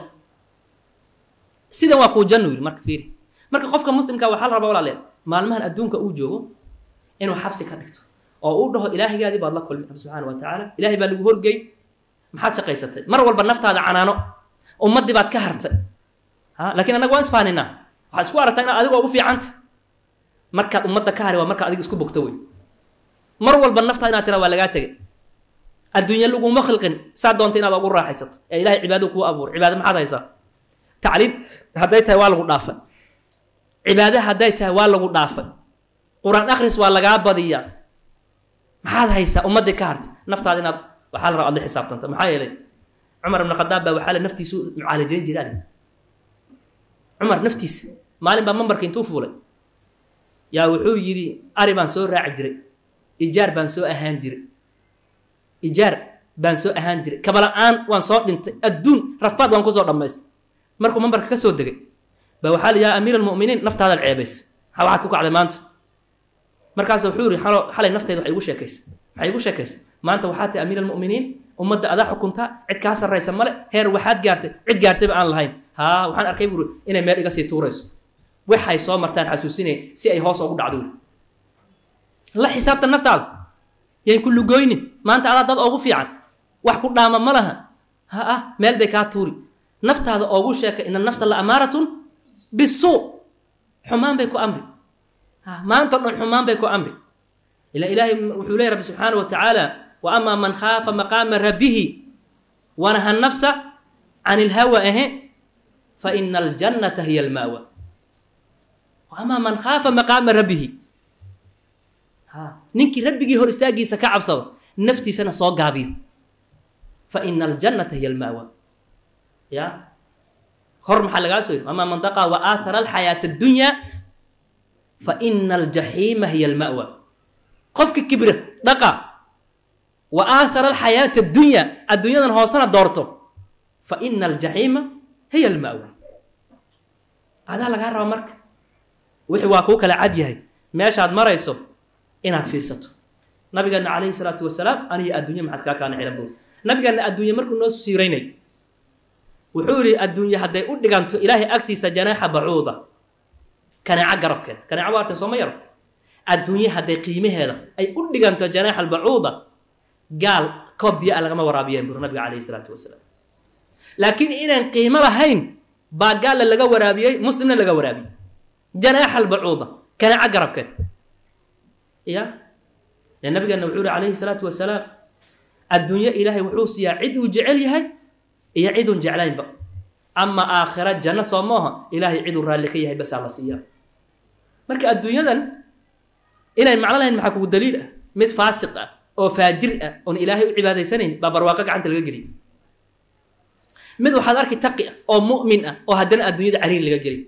sidan waa kuu janno yidhi marka fiiri marka qofka muslimka waxaa la rabaa walaaleel maalmahan adduunka uu joogo inuu xabsi ka dhigto oo uu dhaho ilaahigaadii baad la kulmi rabbi subxaana wa tacaala ilaahay baa lagu horgey maxaad shaqaysatay mar walba naftaada canaano ummaddii baad ka hartay ha laakiin annaga waan isfaaninaa waxaad isku aragtaa inaad adigoo ugu fiicanta markaad ummadda ka hari waa markaad adiga isku bogto wey mar walba naftaa inaad tira waa lagaa tegay adduunya laguma khilqin saa doonta inaad ugu raaxaysato ee ilahay cibaado kuu abuur cibaado maxaad haysaa tacliim hadday tahay waa lagu dhaafay cibaado hadday tahay waa lagu dhaafay qur-aan akhris waa lagaa badiyaa maxaad haysaa ummaddii ka hartay naftaada inaad waxaa la raba ad la xisaabtanta maxaa yeelay cumar ibn khadaab baa waxaa le naftiisu mucaalajayn jiraa cumar naftiisa maalin baa mambarka intuu fuulay yaa wuxuu yidhi ari baan soo raaci jiray ijaar baan soo ahaan jiray ijaar baan soo ahaan jiray kabala-aan waan soo dhintay adduun rafaad waan kusoo dhammaystay markuu mambarka ka soo degay ba waxaa la yaa amiir almu'miniin naftaadaad ceebaysa maxaa waxaad ku kacday maanta markaas wuxuu yihi xalo xalay naftayda waxay igu sheekaysa waxay igu sheekaysa maanta waxaa tahay amiir almu'miniin ummadda adaa xukuntaa cid kaa sarraysa male heer waxaad gaartay cid gaartayba aan lahayn haa waxaan arkay buuri inay meel iga sii tuurayso waxay soo martaan xasuusinay si ay hoos ugu dhacdo la xisaabtan naftaada yayn ku lugoynin maanta adaa dad oogu fiican wax ku dhaama ma laha ha ah meel bay kaa tuuri naftaada oogu sheeka ina nafsa la amaaratun bisuu xumaan bay ku amri ha maanta o dhan xumaan bay ku amri ila ilaahay wuxuu leey rabbi subxaana wa tacaala wa amaa man khaafa maqaama rabbihi wanaha nafsa can ilhawa ahe fa ina aljannata hiya alma'wa amaa man khaafa maqaama rabbihi ninkii rabbigii hor istaagiisa ka cabsado naftiisana soo gaabiyo fa ina aljannata hiya alma'wa ya hor maxaa lagaa soo yiri amaa man daqaa wa aathara alxayaata addunya fa ina aljaxiima hiya alma'wa qofka kibra dhaqa wa aathara alxayaata addunya adduunyadan hoosena doorto fa ina aljaxiima hiya alma'wa adaa lagaa rabaa marka wixii waa kuu kala cad yahay meeshaad marayso inaad fiirsato nabigeena calayhi salaatu wasalaam aniga adduunya maxaad kaa kaana xilan buuri nabigeena adduunya markuu noo siiraynay wuxuu yihi adduunye hadday u dhiganto ilaahay agtiisa janaaxa bacuuda kanaaco garabkeed kanaaco waa arkan sooma yaro adduunye hadday qiimaheeda ay u dhiganto janaaxa albacuuda gaal koob biyo a lagama waraabiyeen buuri nabiga calayhi salaatu wasalaam laakiin inaan qiimo lahayn baa gaalla laga waraabiyey muslimna laga waraabiyey janaaxa albacuuda kanaaco garabkeed ya dee nabigeena wuxuu yihi calayhi salaatu wasalaam adduunyo ilaahay wuxuu siiyaa cid uu jecel yahay iyo ciduun jeclaynba ama aakhira janno soo maaha ilaahay ciduu raalli ka yahay basaa la siiyaa marka adduunyadan inay macno lahayn maxaa kugu daliil ah mid faasiq ah oo faajir ah oon ilaahay u cibaadaysanayn baa barwaaqo gacanta laga geliy mid waxaad arki taqi ah oo mu'min ah oo haddana adduunyada cariir laga geliy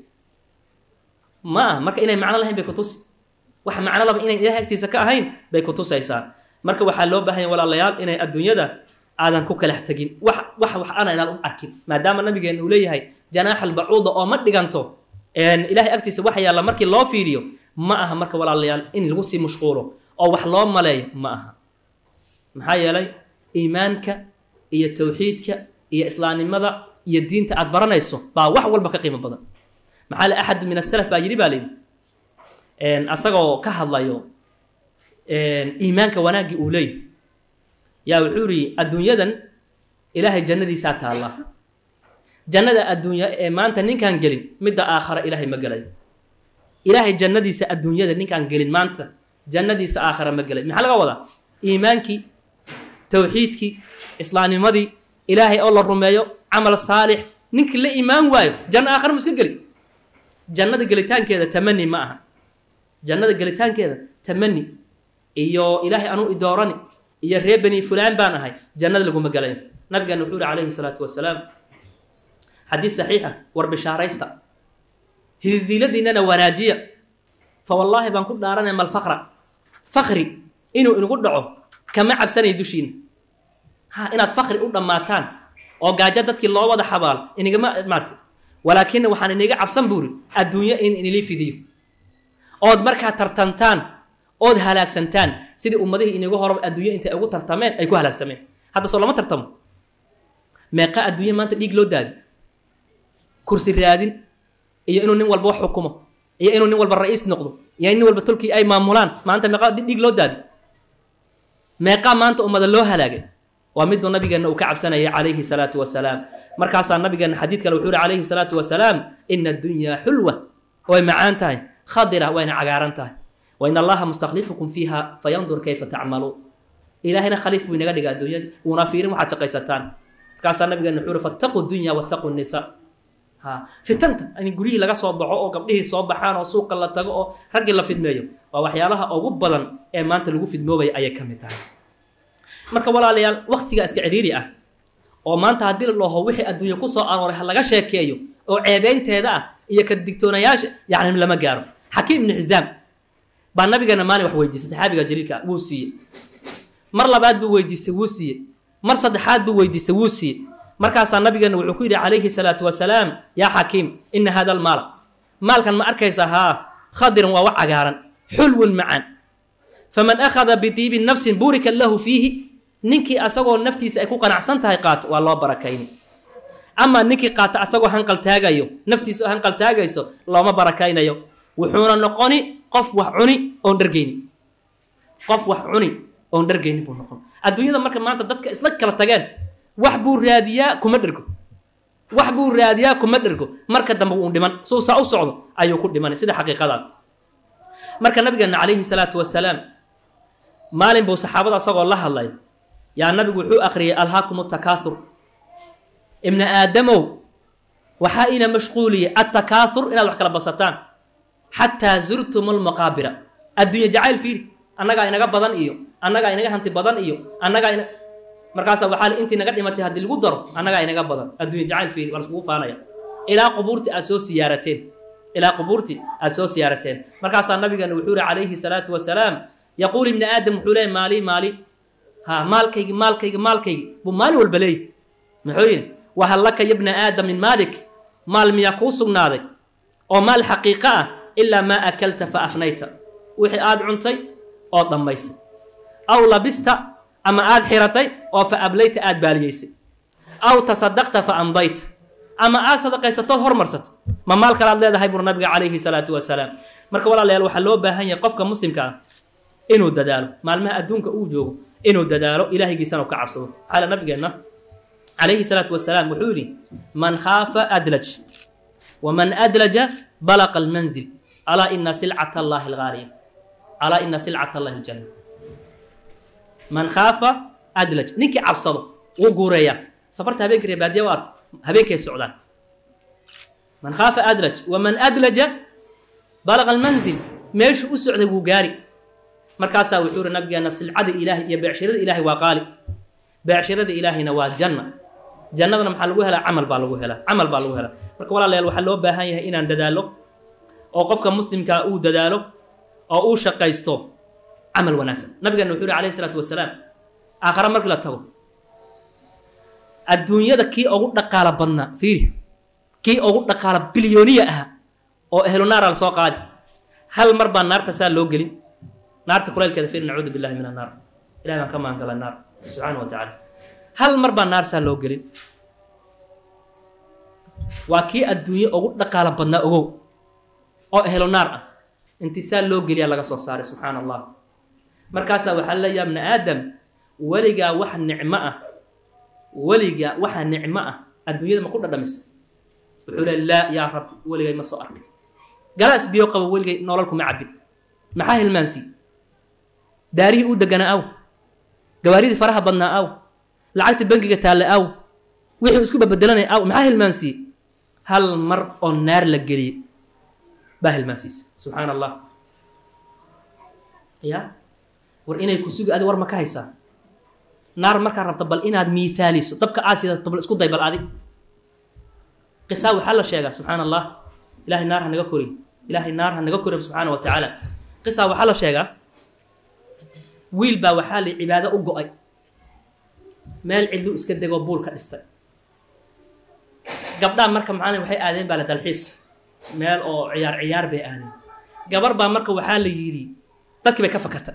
ma ah marka inay macno lahayn bay kutusi wax macno laba inayn ilahay agtiisa ka ahayn bay kutusaysaa marka waxaa loo baahanya walaalayaal inay adduunyada aadan ku kalax tegin wax wax wax ana inaad u arkin maadaama nabigeena uu leeyahay janaaxa albacuuda oo ma dhiganto ilahay agtiisa wax yaalla markii loo fiiriyo ma aha marka walaalayaal in lagu sii mashquulo oo wax loo maleeyo ma aha maxaa yeelay iimaanka iyo tawxiidka iyo islaamnimada iyo diinta aad baranayso baa wax walba ka qiimo badan maxaa le axad min asalaf baa yidhi baa layidhi asagoo ka hadlayo iimaanka wanaaggii uu leeyahy yaa wuxuu yidhi adduunyadan ilaahay jannadiisaa taalla jannada adduunya ee maanta ninkaan gelin midda aakhara ilaahay ma gelay ilaahay jannadiisa adduunyada ninkaan gelin maanta jannadiisa aakhara ma gelay maxaa laga wadaa iimaankii towxiidkii islaamnimadii ilaahay oo la rumeeyo camal saalix ninkii la iimaan waayo janno aakhara mu iska geli jannada gelitaankeeda tamani ma aha jannada gelitaankeeda tamani iyo ilaahay anuu idoorani iyo reer bani fulaan baan ahay jannada laguma gelayo nabigeena wuxuu yihi calayhi salaatu wasalaam xadiis saxiixa war bishaaraysta hididiiladiinana wanaajiya fa wallaahi baan ku dhaaranay mal faqra fakri inuu inagu dhaco kama cabsanaya dushiina ha inaad fakri u dhammaataan oo gaajo dadkii loo wada xabaal inigama maarta walaakina waxaan iniga cabsan buuri adduunyo in inili fidiyo ood markaa tartantaan ood halaagsantaan sidii ummadihii iniga horaba adduunyo intay ugu tartameen ay ku halaagsameen hadda soo lama tartamo meeqa adduunya maanta dhiig loo daadi kursi raadin iyo inuu nin walba wax xukumo iyo inuu nin walba ra-iis noqdo iyo nin walba tolkii ay maamulaan maanta meeqa dhiig loo daadi meeqaa maanta ummada loo halaagay waa miduu nabigeenna uu ka cabsanayay calayhi salaatu wasalaam markaasaa nabigeena xadiid kale wuxuu yihi calayhi salaatu wasalaam ina addunyaa xulwa way macaan tahay khadira wayna cagaaran tahay wa in allaha mustaklifukum fiiha fayandur kayfa tacmaluun ilaahayna khaliif buu inaga dhiga adduunyadii wuuna fiirin waxaad shaqaysataan markaasaa nabigeena wuxuu yihi fattaquu dunya wattaquu nisa ha fitanta in guryihii laga soo baxo oo gabdhihii soo baxaan oo suuqa la tago oo raggii la fidmeeyo waa waxyaalaha ugu badan ee maanta lagu fidmoobaya ayay ka mid tahay marka walaalayaal waktiga iska cidhiiri ah oo maanta haddii la dhaho wixii adduunya ku soo arooray ha laga sheekeeyo oo ceebeynteeda ah iyo ka digtoonayaasha yacni lama gaaro xakiim ibnu xisaam baa nabigeena maalin wax weydiisay saxaabiga jaliilka wuu siiyey mar labaad buu weydiisay wuu siiyey mar saddexaad buu weydiisay wuu siiyey markaasaa nabigeena wuxuu ku yidhi calayhi salaatu wasalaam yaa xakiim ina hada almaala maalkan ma arkaysaa haa khadiran waa wax cagaaran xulwun macaan faman akhada bidiibi nafsin burika lahu fiihi ninkii asagoo naftiisa ay ku qanacsan tahay qaato waa loo barakayni amaa ninkii qaata asagoo hanqal taagayo naftiisa oo hanqal taagayso looma barakaynayo wuxuuna noqoni qof wax cuni oon dhargeyni qof wax cuni oon dhargeyni buu noqon adduunyada marka maanta dadka isla kala tageen wax buu raadiyaa kuma dhergo wax buu raadiyaa kuma dhergo marka dambe wuu dhiman suu saa u socdo ayuu ku dhimanay sida xaqiiqadaa marka nabigeena calayhi salaatu wasalaam maalin buu saxaabada asagoo la hadlay yaa nabigu wuxuu akhriyay alhaakum takaathur ibna aadamow waxaa ina mashquuliyay attakaathur inaad wax kala basataan xataa zurtum almaqaabira adduunya jacayl fiiri annagaa inaga badan iyo annagaa inaga hanti badan iyo annagaa ina markaasaa waxaa intii naga dhimatay haddii lagu daro annagaa inaga badan adduunya jacayl fiiri waa laskugu faanaya ilaa qubuurtii aad soo siyaarateen ilaa qubuurtii aad soo siyaarateen markaasaa nabigeena wuxuu yihi calayhi salaatu wasalaam yaquul ibni aadam wuxuu leeyay maali maali ha maalkaygi maalkaygi maalkaygi buu maalin walba leeyahy muxuu yidhi wahal laka ya bna aadam min maalik maal miyaa kuu sugnaaday oo maal xaqiiqo ah ilaa maa akalta fa afnayta wixii aad cuntay oo dhammaysay aw labista ama aad xiratay oo fa ablayta aad baaliyeysay aw tasadaqta fa amdayta ama aad sadaqaysatood hormarsata ma maal kale aad leedahay bur nabiga calayhi salaatu wasalaam marka walaalayaal waxaa loo baahan yahay qofka muslimka ah inuu dadaalo maalmaha adduunka uu joogo inuu dadaalo ilaahigiisana u ka cabsado maxaa la nabigeenna calayhi salaatu wasalaam wuxuu yidhi man khaafa adlaj waman adlaja balaqa almanzil alaa ina silcata allahi algaaliya alaa ina silcata allahi aljanna man khaafa adlaj ninkii cabsado wuu guureeyaa safarta habeenkii reer baadiya waata habeenkay socdaan man khaafa adlaj waman adlaja balaqa almanzil meeshuu u socday wuu gaari markaasaa wuxuu yihi nabigeena silcada ilaahay iyo beecshirada ilaahay waa qaali beecshirada ilaahayna waa janna jannadana maxaa lagu helaa camal baa lagu helaa camal baa lagu helaa marka walaalayaal waxaa loo baahan yahay inaan dadaalo oo qofka muslimkaa uu dadaalo oo uu shaqaysto camal wanaagsan nabigeena wuxuu yihi calayhi salaatu wasalaam aakhare markii la tago adduunyada kii ugu dhaqaalo badnaa fiiri kii ugu dhaqaalo bilyooniya aha oo ehlu naara lasoo qaadi hal mar baa naarta saa loo gelin naarta kulaylkeeda fiir nacuudu billahi min annaar ilahay baan ka maangala naar subxaana wa tacaala hal mar baa naar saa loo gelin waa kii adduunye ugu dhaqaalo badnaa ogow oo ehlo naar ah intii saa loo geliyaa laga soo saaray subxaana allah markaasaa waxaa leeya bna aadam weligaa wax nicmo ah weligaa waxa nicmo ah adduunyada ma ku dhadhamisa wuxuu le laa yaa rabbi weligay ma soo arkay galaas biyo qabo weligay nolol kuma cabbin maxaa hilmaansii daarihii uu deganaa aw gawaaridii faraha badnaa aw lacagta bangiga taalle aw wixii isku babedelanaya aw maxaa hilmaansii hal mar oo naar la geliyey baa hilmaansiisa subxaana allah ya war inay ku sugi adi war ma ka haysaa naar markaa rabta bal inaad miihaaliso dabka aad sidato bal isku day bal adi qisaa waxaa la sheegaa subxaana allah ilahay naar ha naga koriy ilaahay naar ha naga koriy subxaana wa tacaala qisaa waxaa la sheegaa wiil baa waxaa la cibaado u go-ay meel cidlu iska degoo buul ka dhistay gabdhaa marka macalin waxay aadeen baa la dalxiis meel oo ciyaar ciyaar bay aadeen gabar baa marka waxaa la yidhi dadkii bay ka fakatay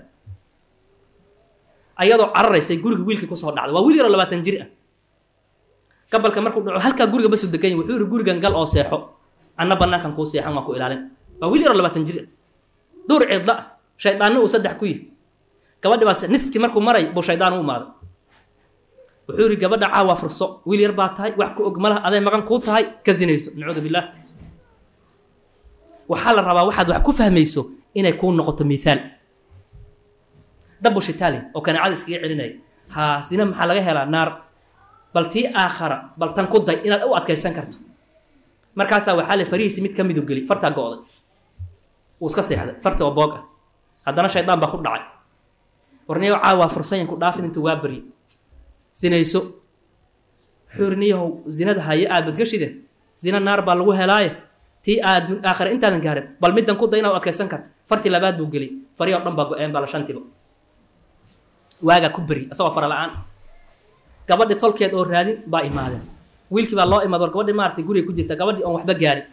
ayadoo cararaysay guriga wiilkii kusoo dhacday waa wiil yaroo labaatan jir ah gabalka markuu dhaco halkaa guriga basu deganya wuxuu yihi gurigan gal oo seexo anna banaankan kuu seexan waa ku ilaalin waa wiil yaroo labaatan jir ah duur cidla ah shaydaanna uu saddex ku yihi gabadhi baa niski markuu maray buu shaydaan u imaaday wuxuu yihi gabadha caawa furso wiil yar baa tahay wax ku og malaha aday maqan kuu tahay ka sinayso nacuudu billaah waxaa la rabaa waxaad wax ku fahmayso inay kuu noqoto miaal dabu shitaali oo kanaacada iskaga celinaya haa sina maxaa laga helaa naar bal tii aakhara bal tan ku day inaad u adkaysan karto markaasaa waxaa le farihiisi mid ka midu geli fartaa go-day wuu iska seexday farta oo boog ah haddana shaydaan baa ku dhacay warniyaho caawaa fursayan ku dhaafin intuu waa baryi sinayso wuxuu yiri niyahow zinada haye aad badgashide zina naar baa lagu helaaye tii aad aakhira intaadan gaarin bal middan ku day inaad u adkaysan karto fartii labaad buu geliy farihii o dhan baa go-een baa la shantiba waagaa ku beri asagoo fara la-aan gabadhi tolkeed oo raadin baa imaadeen wiilkii baa loo imaad war gabadhi maaragtay guriga ku jirta gabadhii oon waxba gaarin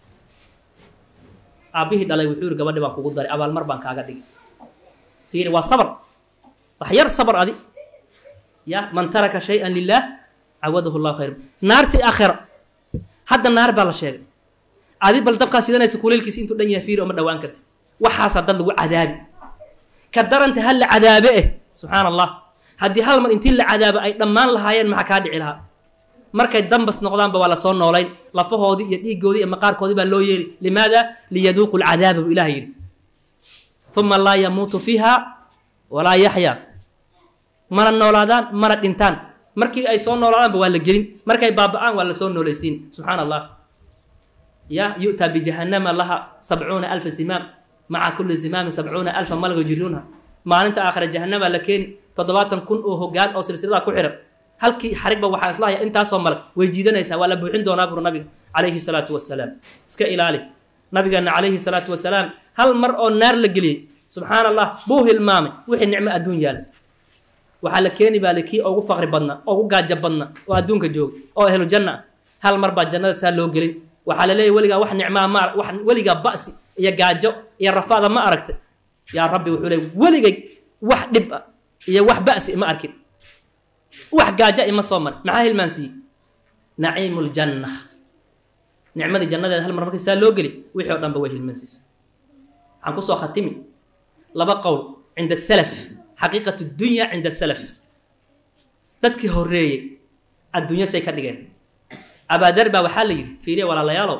aabbihii dhalay wuxuu yihi gabadhi baan kugu daray abaalmar baan kaaga dhigi fiiri waa sabar wax yar sabar adi ya man taraka shay-an lilah cawadahu llahu khayr naartii aakhira hadda naar baa la sheegay adi bal dabkaa sidanaysa kuleylkiisa intuu dhan yahay fiiri oo ma dhawaan karti waxaasaa dad lagu cadaabi ka daranta hal la cadaabe eh subxaana allah haddii hal mar intii la cadaabo ay dhammaan lahaayeen maxaa kaa dhici lahaa markay dambas noqdaanba waa lasoo noolayn lafahoodii iyo dhiigoodii iyo maqaarkoodii baa loo yeeri limaada liyaduuqu lcadaaba buu ilaha yidhi uma laa yamuutu fiiha walaa yaxyaa mana noolaadaan mana dhintaan markii ay soo noolaadaanba waa la gelin markay baaba-aan waa lasoo noolaysiin subxaana allah ya yu'taa bijahannama laha sabcuuna alfa simaam maca kulli zimaamin sabcuuna alfa malaga yujriunha maalinta aakhira jahanama la keeni toddobaatan kun oo hogaan oo silsilada ku xiran halkii xarigba waxaa islahaya intaasoo malag way jiidanaysaa waa la buuxin doonaa buru nabiga calayhi salaatu wasalaam iska ilaali nabigeena calayhi salaatu wasalaam hal mar oo naar la geliyey subxaana allah buu hilmaamay wixii nicmo adduun yaala waxaa la keeni baa le kii ugu faqri badna ugu gaajo badna oo adduunka jooga oo ahlu janna ah hal mar baa jannada saa loo gelin waxaa la leeyahy weligaa wax nicmaa ma wax weligaa ba'si iyo gaajo iyo rafaada ma aragtay yaa rabbi wuxuu leey weligay wax dhib ah iyo wax ba'si ma arkin wax gaaja ima soo marin maxaa hilmaansiiye naciimu ljanna nicmadii jannadeeda hal mar markii saa loo geli wixii o dhanba way hilmaansiisa waxaan kusoo khatimi laba qowl cinda salaf xaqiiqat dunya cinda salaf dadkii horeeyey adduunya say ka dhigeen abaadar baa waxaa la yidhi fiiriya walaalayaalow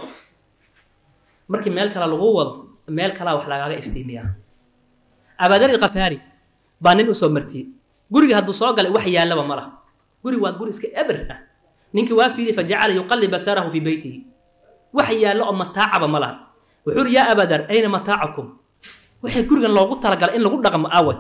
markii meel kale lagu wado meel kalaa wax lagaaga iftiimiyaa abaadar ilkafaari baa nin usoo martiyey guriga hadduu soo galay wax yaallaba ma laha guri waa guri iska eber ah ninkii waa fiiriy fa jacala yuqallib basarahu fii beytihi wax yaallo oo mataacaba ma laha wuxuu uri yaa abadar ayna mataacakum waxay gurigan loogu talagalay in lagu dhaqmo awe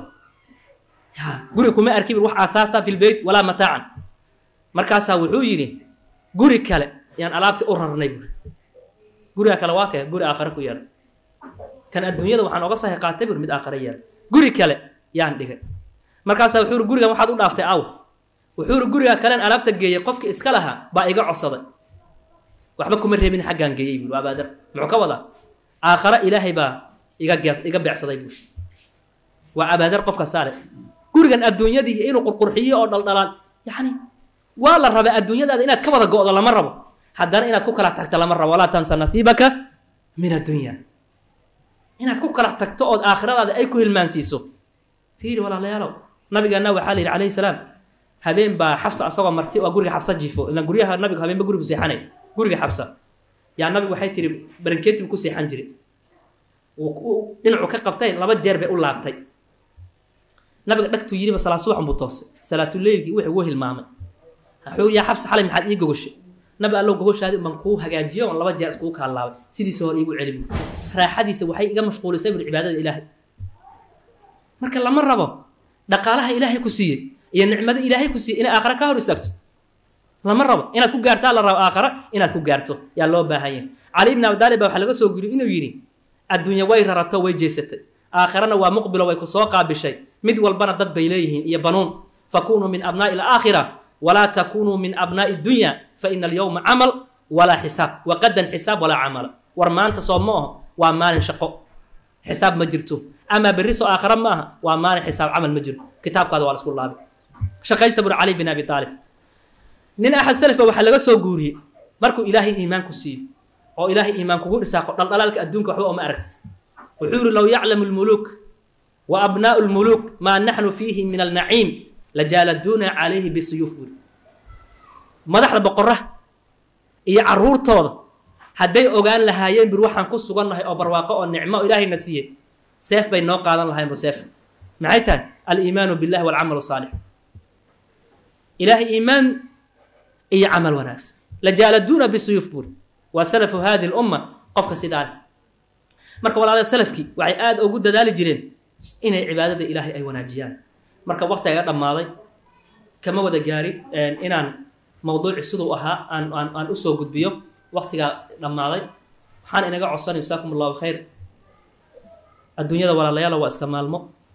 guriga kuma arki wax aahaarta fi lbeyt walaa mataacan markaasaa wuxuu yidhi guri kale yaan alaabtii u rarnay buuri guriga kale waa kee guri aakhare ku yaala kan adduunyada waxaan oga sahi qaatay buuri mid aakhare yaala guri kale yaan dhigay markaasaa wuxuu uri gurigan waxaad u dhaaftay aw wuxuu uri guriga kalen alaabta geeyey qofkii iska lahaa baa iga codsaday waxba kuma reebin xaggaan geeyey buuri abaadar muxuu ka wadaa aakhare ilaahay baa iga gees iga beecsaday buuri waa abaadar qofka saare gurigan adduunyadii inuu qurqurxiyo oo dhaldhalaan yacni waa la rabaa adduunyadaada inaad ka wada go'do lama rabo haddana inaad ku kala tagto lama rabo walaa tansa nasiibaka min addunya inaad ku kala tagto ood aakhiradaada ay ku hilmaansiiso fiiri walaalayaalow nabigeena waxaa la yidhi calayhi salaam habeen baa xabsa asagoo marti waa guriga xabsa jifo ilaan guryaha nabiga habeenba gurigu seexanay guriga xabsa yaa nabigu waxay tiri barankeeti buu ku seexan jiray dhinacu ka qabtay laba jeer bay u laabtay nabiga dhagtuu yidhiba salaa subaxan buu toosay salaatuleylkii wuxuu ugu hilmaamay wuxuu yaa xabsa xalay maxaad ii gogoshay nabi allow gogoshaadi baan kuu hagaajiyo oon laba jeer iskugu kaalaabay sidiisa hore iigu celi buu raaxadiisa waxay iga mashquulisay buri cibaadada ilaahay marka lama rabo dhaqaalaha ilaahay ku siiyey iyo nicmada ilaahay ku siiyey inay aakhare ka hor istaagto lama rabo inaad ku gaartaa la rabo aakhare inaad ku gaarto yaa loo baahan yahay cali ibn abdaalib baa waxaa laga soo guriyey inuu yidhi adduunya way rarato way jeesatay aakharana waa muqbilo way ku soo qaabishay mid walbana dad bay leeyihiin iyo banuun fakunuu min abnaa'i alaakhira walaa takunuu min abnaa'i dunya fa ina alyowma camal walaa xisaab waqadan xisaab walaa camala war maanta soo ma aho waa maalin shaqo xisaab ma jirto amaa berri soo aakhara ma aha waa maalin xisaab camal ma jiro kitaabkaada waa la isku laabay shaqaysta buri cali bin abi aalib nin axad salafba waxaa laga soo guuriyey markuu ilaahay iimaan ku siiyo oo ilaahay iimaan kugu dhisaaqo dhaldhalaalka adduunka waxba oma aragtid wuxuu yidhi low yaclamu lmuluuk wa abnaa'u lmuluuk maa naxnu fiihi min alnaciim lajaaladuuna calayhi bisuyuuf buri madaxda boqora iyo caruurtooda hadday ogaan lahaayeen bir waxaan ku sugannahay oo barwaaqo oo nicmo oo ilaahayna siiyey seef bay noo qaadan lahayn bu seef maxay tahay aliimaanu billahi walcamal saalix ilaahay iimaan iyo camal wanaagsan lajaaladuuna bisuyuuf buri waa salafu hadi lumma qofka sidaa leh marka walaala salafkii waxay aada ugu dadaali jireen inay cibaadada ilaahay ay wanaajiyaan marka waqtiga dhammaaday kama wada gaari inaan mawduuci siduu ahaa aan aan aan usoo gudbiyo waqtigaa dhammaaday waxaan inaga codsanay jasaakum allahu khayr adduunyada walaalayaala waa iska maalmo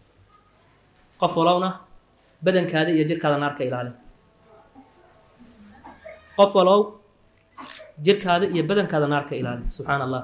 qof walowna badankaada iyo jirkaada naarka ilaali qof walow jirkaada iyo badankaada naarka ilaali subxaan allah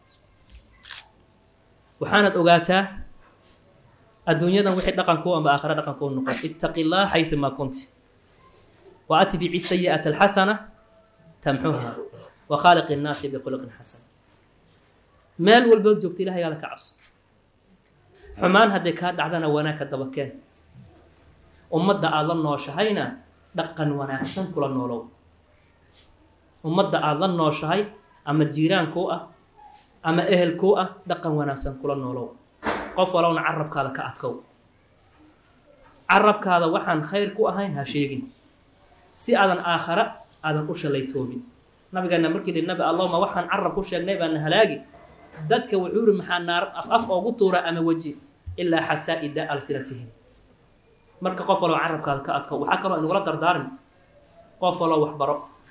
waxaanad ogaataa adduunyadan wixii dhaqankuu amba aakhare dhaqankuu noqon ittaqi llah xayumaa kunti wa atbici sayi'ata alxasana tamxuha wa khaaliqi innaasi bikhuluqin xasan meel walbood joogta ilahaygaada ka cabso xumaan hadday kaa dhacdana wanaag ka dabakeen ummadda aada la nooshahayna dhaqan wanaagsan kula noolow ummadda aada la nooshahay ama jiiraankuu ah ama ehelkuu ah dhaqan wanaagsan kula noolow qof walowna carabkaada ka adkow carabkaada waxaan khayr ku ahayn ha sheegin si aadan aakhara aadan u shalaytoomin nabigeena markii dhi nabi allahuma waxaan carab ku sheegnay baana halaagi dadka wuxuu yiri maxaa naar af af oogu tuura ama weji ilaa xasaa'ida alsinatihim marka qof walow carabkaada ka adkow waxaa kaloo inugula dardaarmi qof waloo waxbaro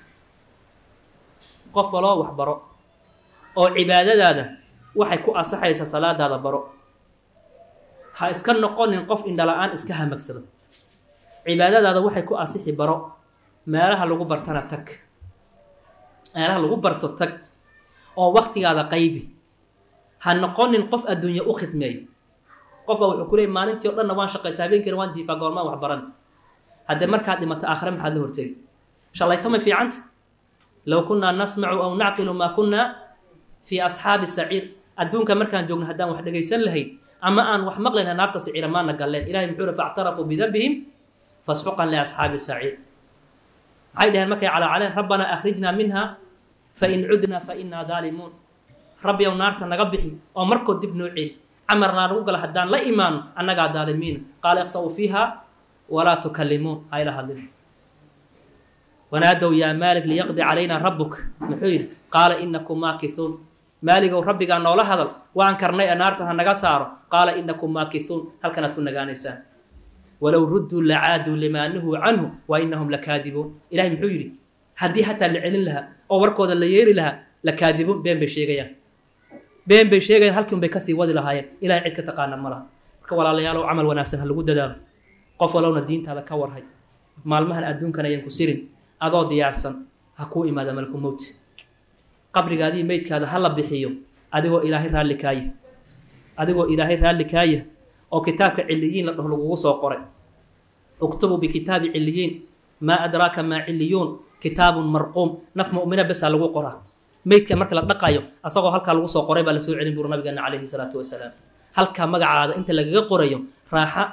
qof waloo waxbaro oo cibaadadaada waxay ku asaxaysaa salaadaada baro ha iska noqonin qof indhala-aan iska hamagsado cibaadadaada waxay ku asixi baro meelaha lagu bartana tag meelaha lagu barto tag oo waktigaada qaybi ha noqonin qof adduunye u khidmeey qofba wuxuu ku leeyay maalintii o dhanna waan shaqaysta habeenkiina waan jiifaa goormaan waxbaran haddee markaad dhimato aakhire maxaad la hortegi shalayto may fiicanta low kunnaa nasmacu aw nacqilu maa kunnaa fii asxaabi saciir adduunka markaan joogno haddaan wax dhegaysan lahayn ama aan wax maqlayna naarta saciira maana galleen ilahay muxuu hi factarafuu bidambihim fasxuqan liasxaabi saciir maxay dhaheen markay calaacaleen rabbanaa akhrijnaa minha fain cudnaa fa innaa daalimuun rabbiyow naarta naga bixi oo markood dib noo celi camarnaa nagu gala haddaan la imaano annagaa daalimiina qaala ikhsa'uu fiiha walaa tukallimuun hayla hadlin wanaadow yaa maalik liyaqdi calaynaa rabbuk muxuu yidhi qaala inakum maakithuun maaligow rabbigaa noola hadal waan karnay ee naartan ha naga saaro qaala inakum maakithuun halkanaad ku nagaanaysaan walow rudduu lacaaduu limaa nuhuu canhu wa inahum lakaadibuun ilahay muxuu yidhi haddii hataa la celin lahaa oo warkooda la yeeri lahaa lakaadibuun been bay sheegayaan been bay sheegayaan halkiun bay kasii wadi lahaayeen ilahay cid ka taqaana ma laha marka walaalayaalow camal wanaagsan ha lagu dadaalo qof walowna diintaada ka warhay maalmahan adduunkan ayan ku sirin adoo diyaarsan ha kuu imaada malku mowt qabrigaadii meydkaada ha la bixiyo adigoo ilaahay raalli kaaya adigoo ilaahay raalli kaaya oo kitaabka ciliyiin la dhaho lagugu soo qoray uktubuu bikitaabi ciliyiin maa adraaka maa ciliyuun kitaabun marquum naf mu'mina besaa lagu qoraa meydka marka la dhaqayo asagoo halkaa lagu soo qoray baa lasoo celin buru nabigeena calayhi salaatu wasalaam halkaa magacaada inta lagaga qorayo raaxa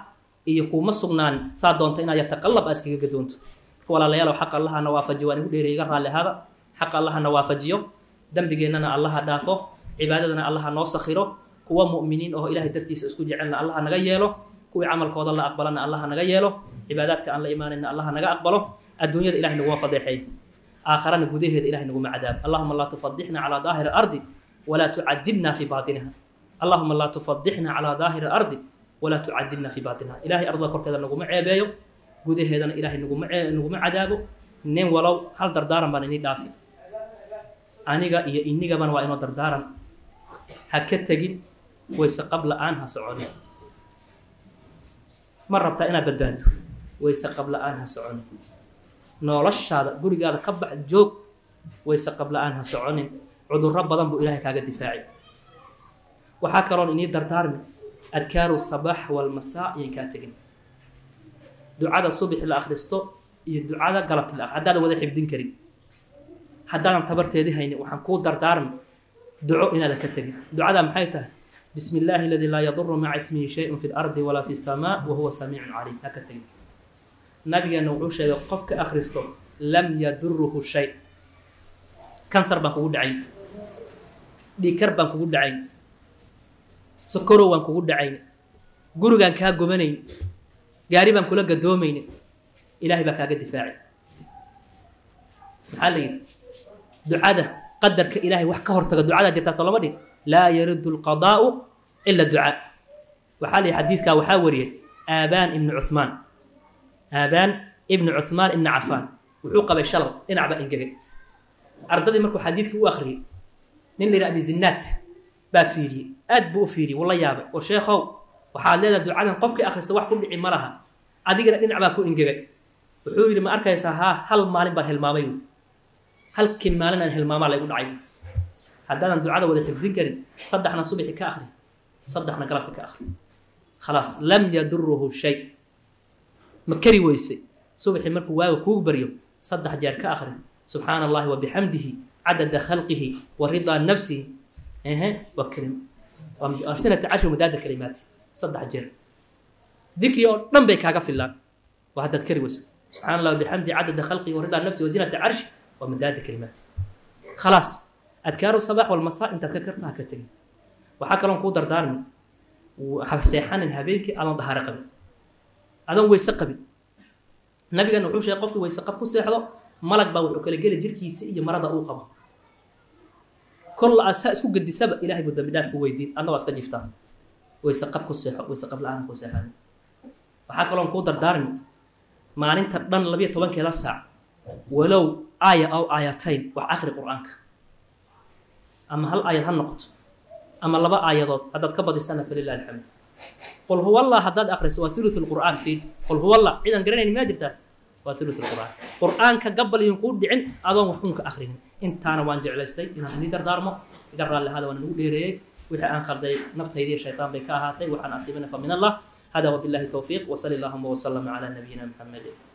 iyo kuuma sugnaan saa doonta inaad yataqallab aa iskaga gadoonto marka walaalayaalow xaqa allahana waafajiyo waan igu dheeray iga raalli ahaada xaqa allahana waafajiyo dembigeennana allaha dhaafo cibaadadana allaha noo sakhiro kuwa mu'miniin oo ilaahay dartiisa isku jecelna allaha naga yeelo kuwii camalkooda la aqbalana allaha naga yeelo cibaadaadka aan la imaanayna allaha naga aqbalo adduunyada ilahay naguma fadeexay aakharana gudaheeda ilahay naguma cadaab allahuma laa tufadixna calaa daahiri ardi walaa tucadibna fi baatiniha allahuma laa tufadixna calaa daahiri ardi walaa tucadibna fi baatiniha ilahay ardada korkeeda naguma ceebeeyo gudaheedana ilahay naguma naguma cadaabo nin walow hal dardaaran baan inii dhaafi aniga iyo inigabana waa inoo dardaaran ha ka tegin wayse qab la-aan ha soconin ma rabtaa inaad badbaado wayse qab la-aan ha soconin noloshaada gurigaada ka bax joog wayse qab la-aan ha soconin cudurro badan buu ilaahay kaaga difaacay waxaa kaloon inii dardaarmi adkaaru sabaax walmasaa iyan kaa tegin ducada subixi la akhristo iyo ducada galabki la haddaadan wada xifdin karin haddaadan tabarteedii haynin waxaan kuu dardaarmi duco inaadan ka tegin ducada maxay tahay bismi illaahi aladii laa yaduru maca ismihi shayun fi lardi walaa fi samaa wa huwa samiicun caliim ha ka tegin nabigeena wuxuu sheegay qofka akhristo lam yaduruhu shay kansar baan kugu dhacayn dhiikar baan kugu dhacayn sokorow waan kugu dhacayn gurigaan kaa gobanayn gaari baan kula gadoomaynin ilaahay baa kaaga difaacay maxaa la yidhi ducada qadarka ilaahay wax ka hortaga ducadaa jirtaa soo lama dhig laa yaridu lqadaa'u ila ducaa waxaa la yidhi xadiidkaa waxaa wariyay aabaan ibnu cuhmaan aabaan ibnu cuhmaan ibnu cafaan wuxuu qabay shalal dhinac baa engegay ardadii markuu xadiidkii u akhriyey nin la yidhi abizinaad baa fiiriyey aad buu u fiiriyey wuu la yaabay war sheekhow waxaad leedahay ducadan qofkii akhrista wax ku dhici ma laha adigana dhinac baa ku engegay wuxuu yidhi ma arkaysaa haa hal maalin baan hilmaamay halkii maalin aan hilmaamaa laygu dhacay haddaadan ducada wada xifdin karin saddexna subixi ka akhri saddexna galabka ka akhri khalaas lam yaduruhu shay ma kari weysay subixi markuu waaga kuugu baryo saddex jeer ka akhri subxaana allahi wa bixamdihi cadada khalqihi wa ridaa nafsihi ehe waa kelim sinata cashir madaada kalimaati saddex jeer dikri oo dhan bay kaaga filaan waa haddaad kari weyso subxana allah wabixamdihi cadada khalqihi wa ridaa nafsihi wa zinata carshi waa madaada kalimaati khalaas adkaaru sabax walmasaa intaad ka karta ha ka tegin waxaa kaloon kuu dardaarmi ha seexanin habeenkii aadan dahaaro qabin adan weyse qabin nabigana wuxuu sheegay qofkii weyse qab ku seexdo malag baa wuxuu kala geli jirkiisa iyo marada uu qabo kolla aad saa isku gedisaba ilahay buu dambi dhaaf ku weydiin adna waa iska jiftaa weyse qab ku seexo weyse qab la-aan ku seexan waxaa kaloon kuu dardaarmi maalinta dhan labiyo tobankeeda saac walow aaya aw aayatayn wax akhri qur-aanka ama hal aayad ha noqoto ama laba aayadood haddaad ka badisana falilah alxamd qul huwa allah haddaad akhriso waa thuluth lqur'aan fiil qul huwa allah ciidan garanayn maa jirtaa waa thuluth lqur'aan qur'aanka gabal idin kuu dhicin adoon wax unka akhrinin intaana waan jeclaystay inaan idin dardaarmo iga raalli ahaada waan nagu dheereeyey wixii aan khalday naftaydiiyo shaytaan bay ka ahaatay waxaan asiibana fa min allah hada wabillahi towfiiq wasali allahuma wasalama calaa nabiyina maxamedin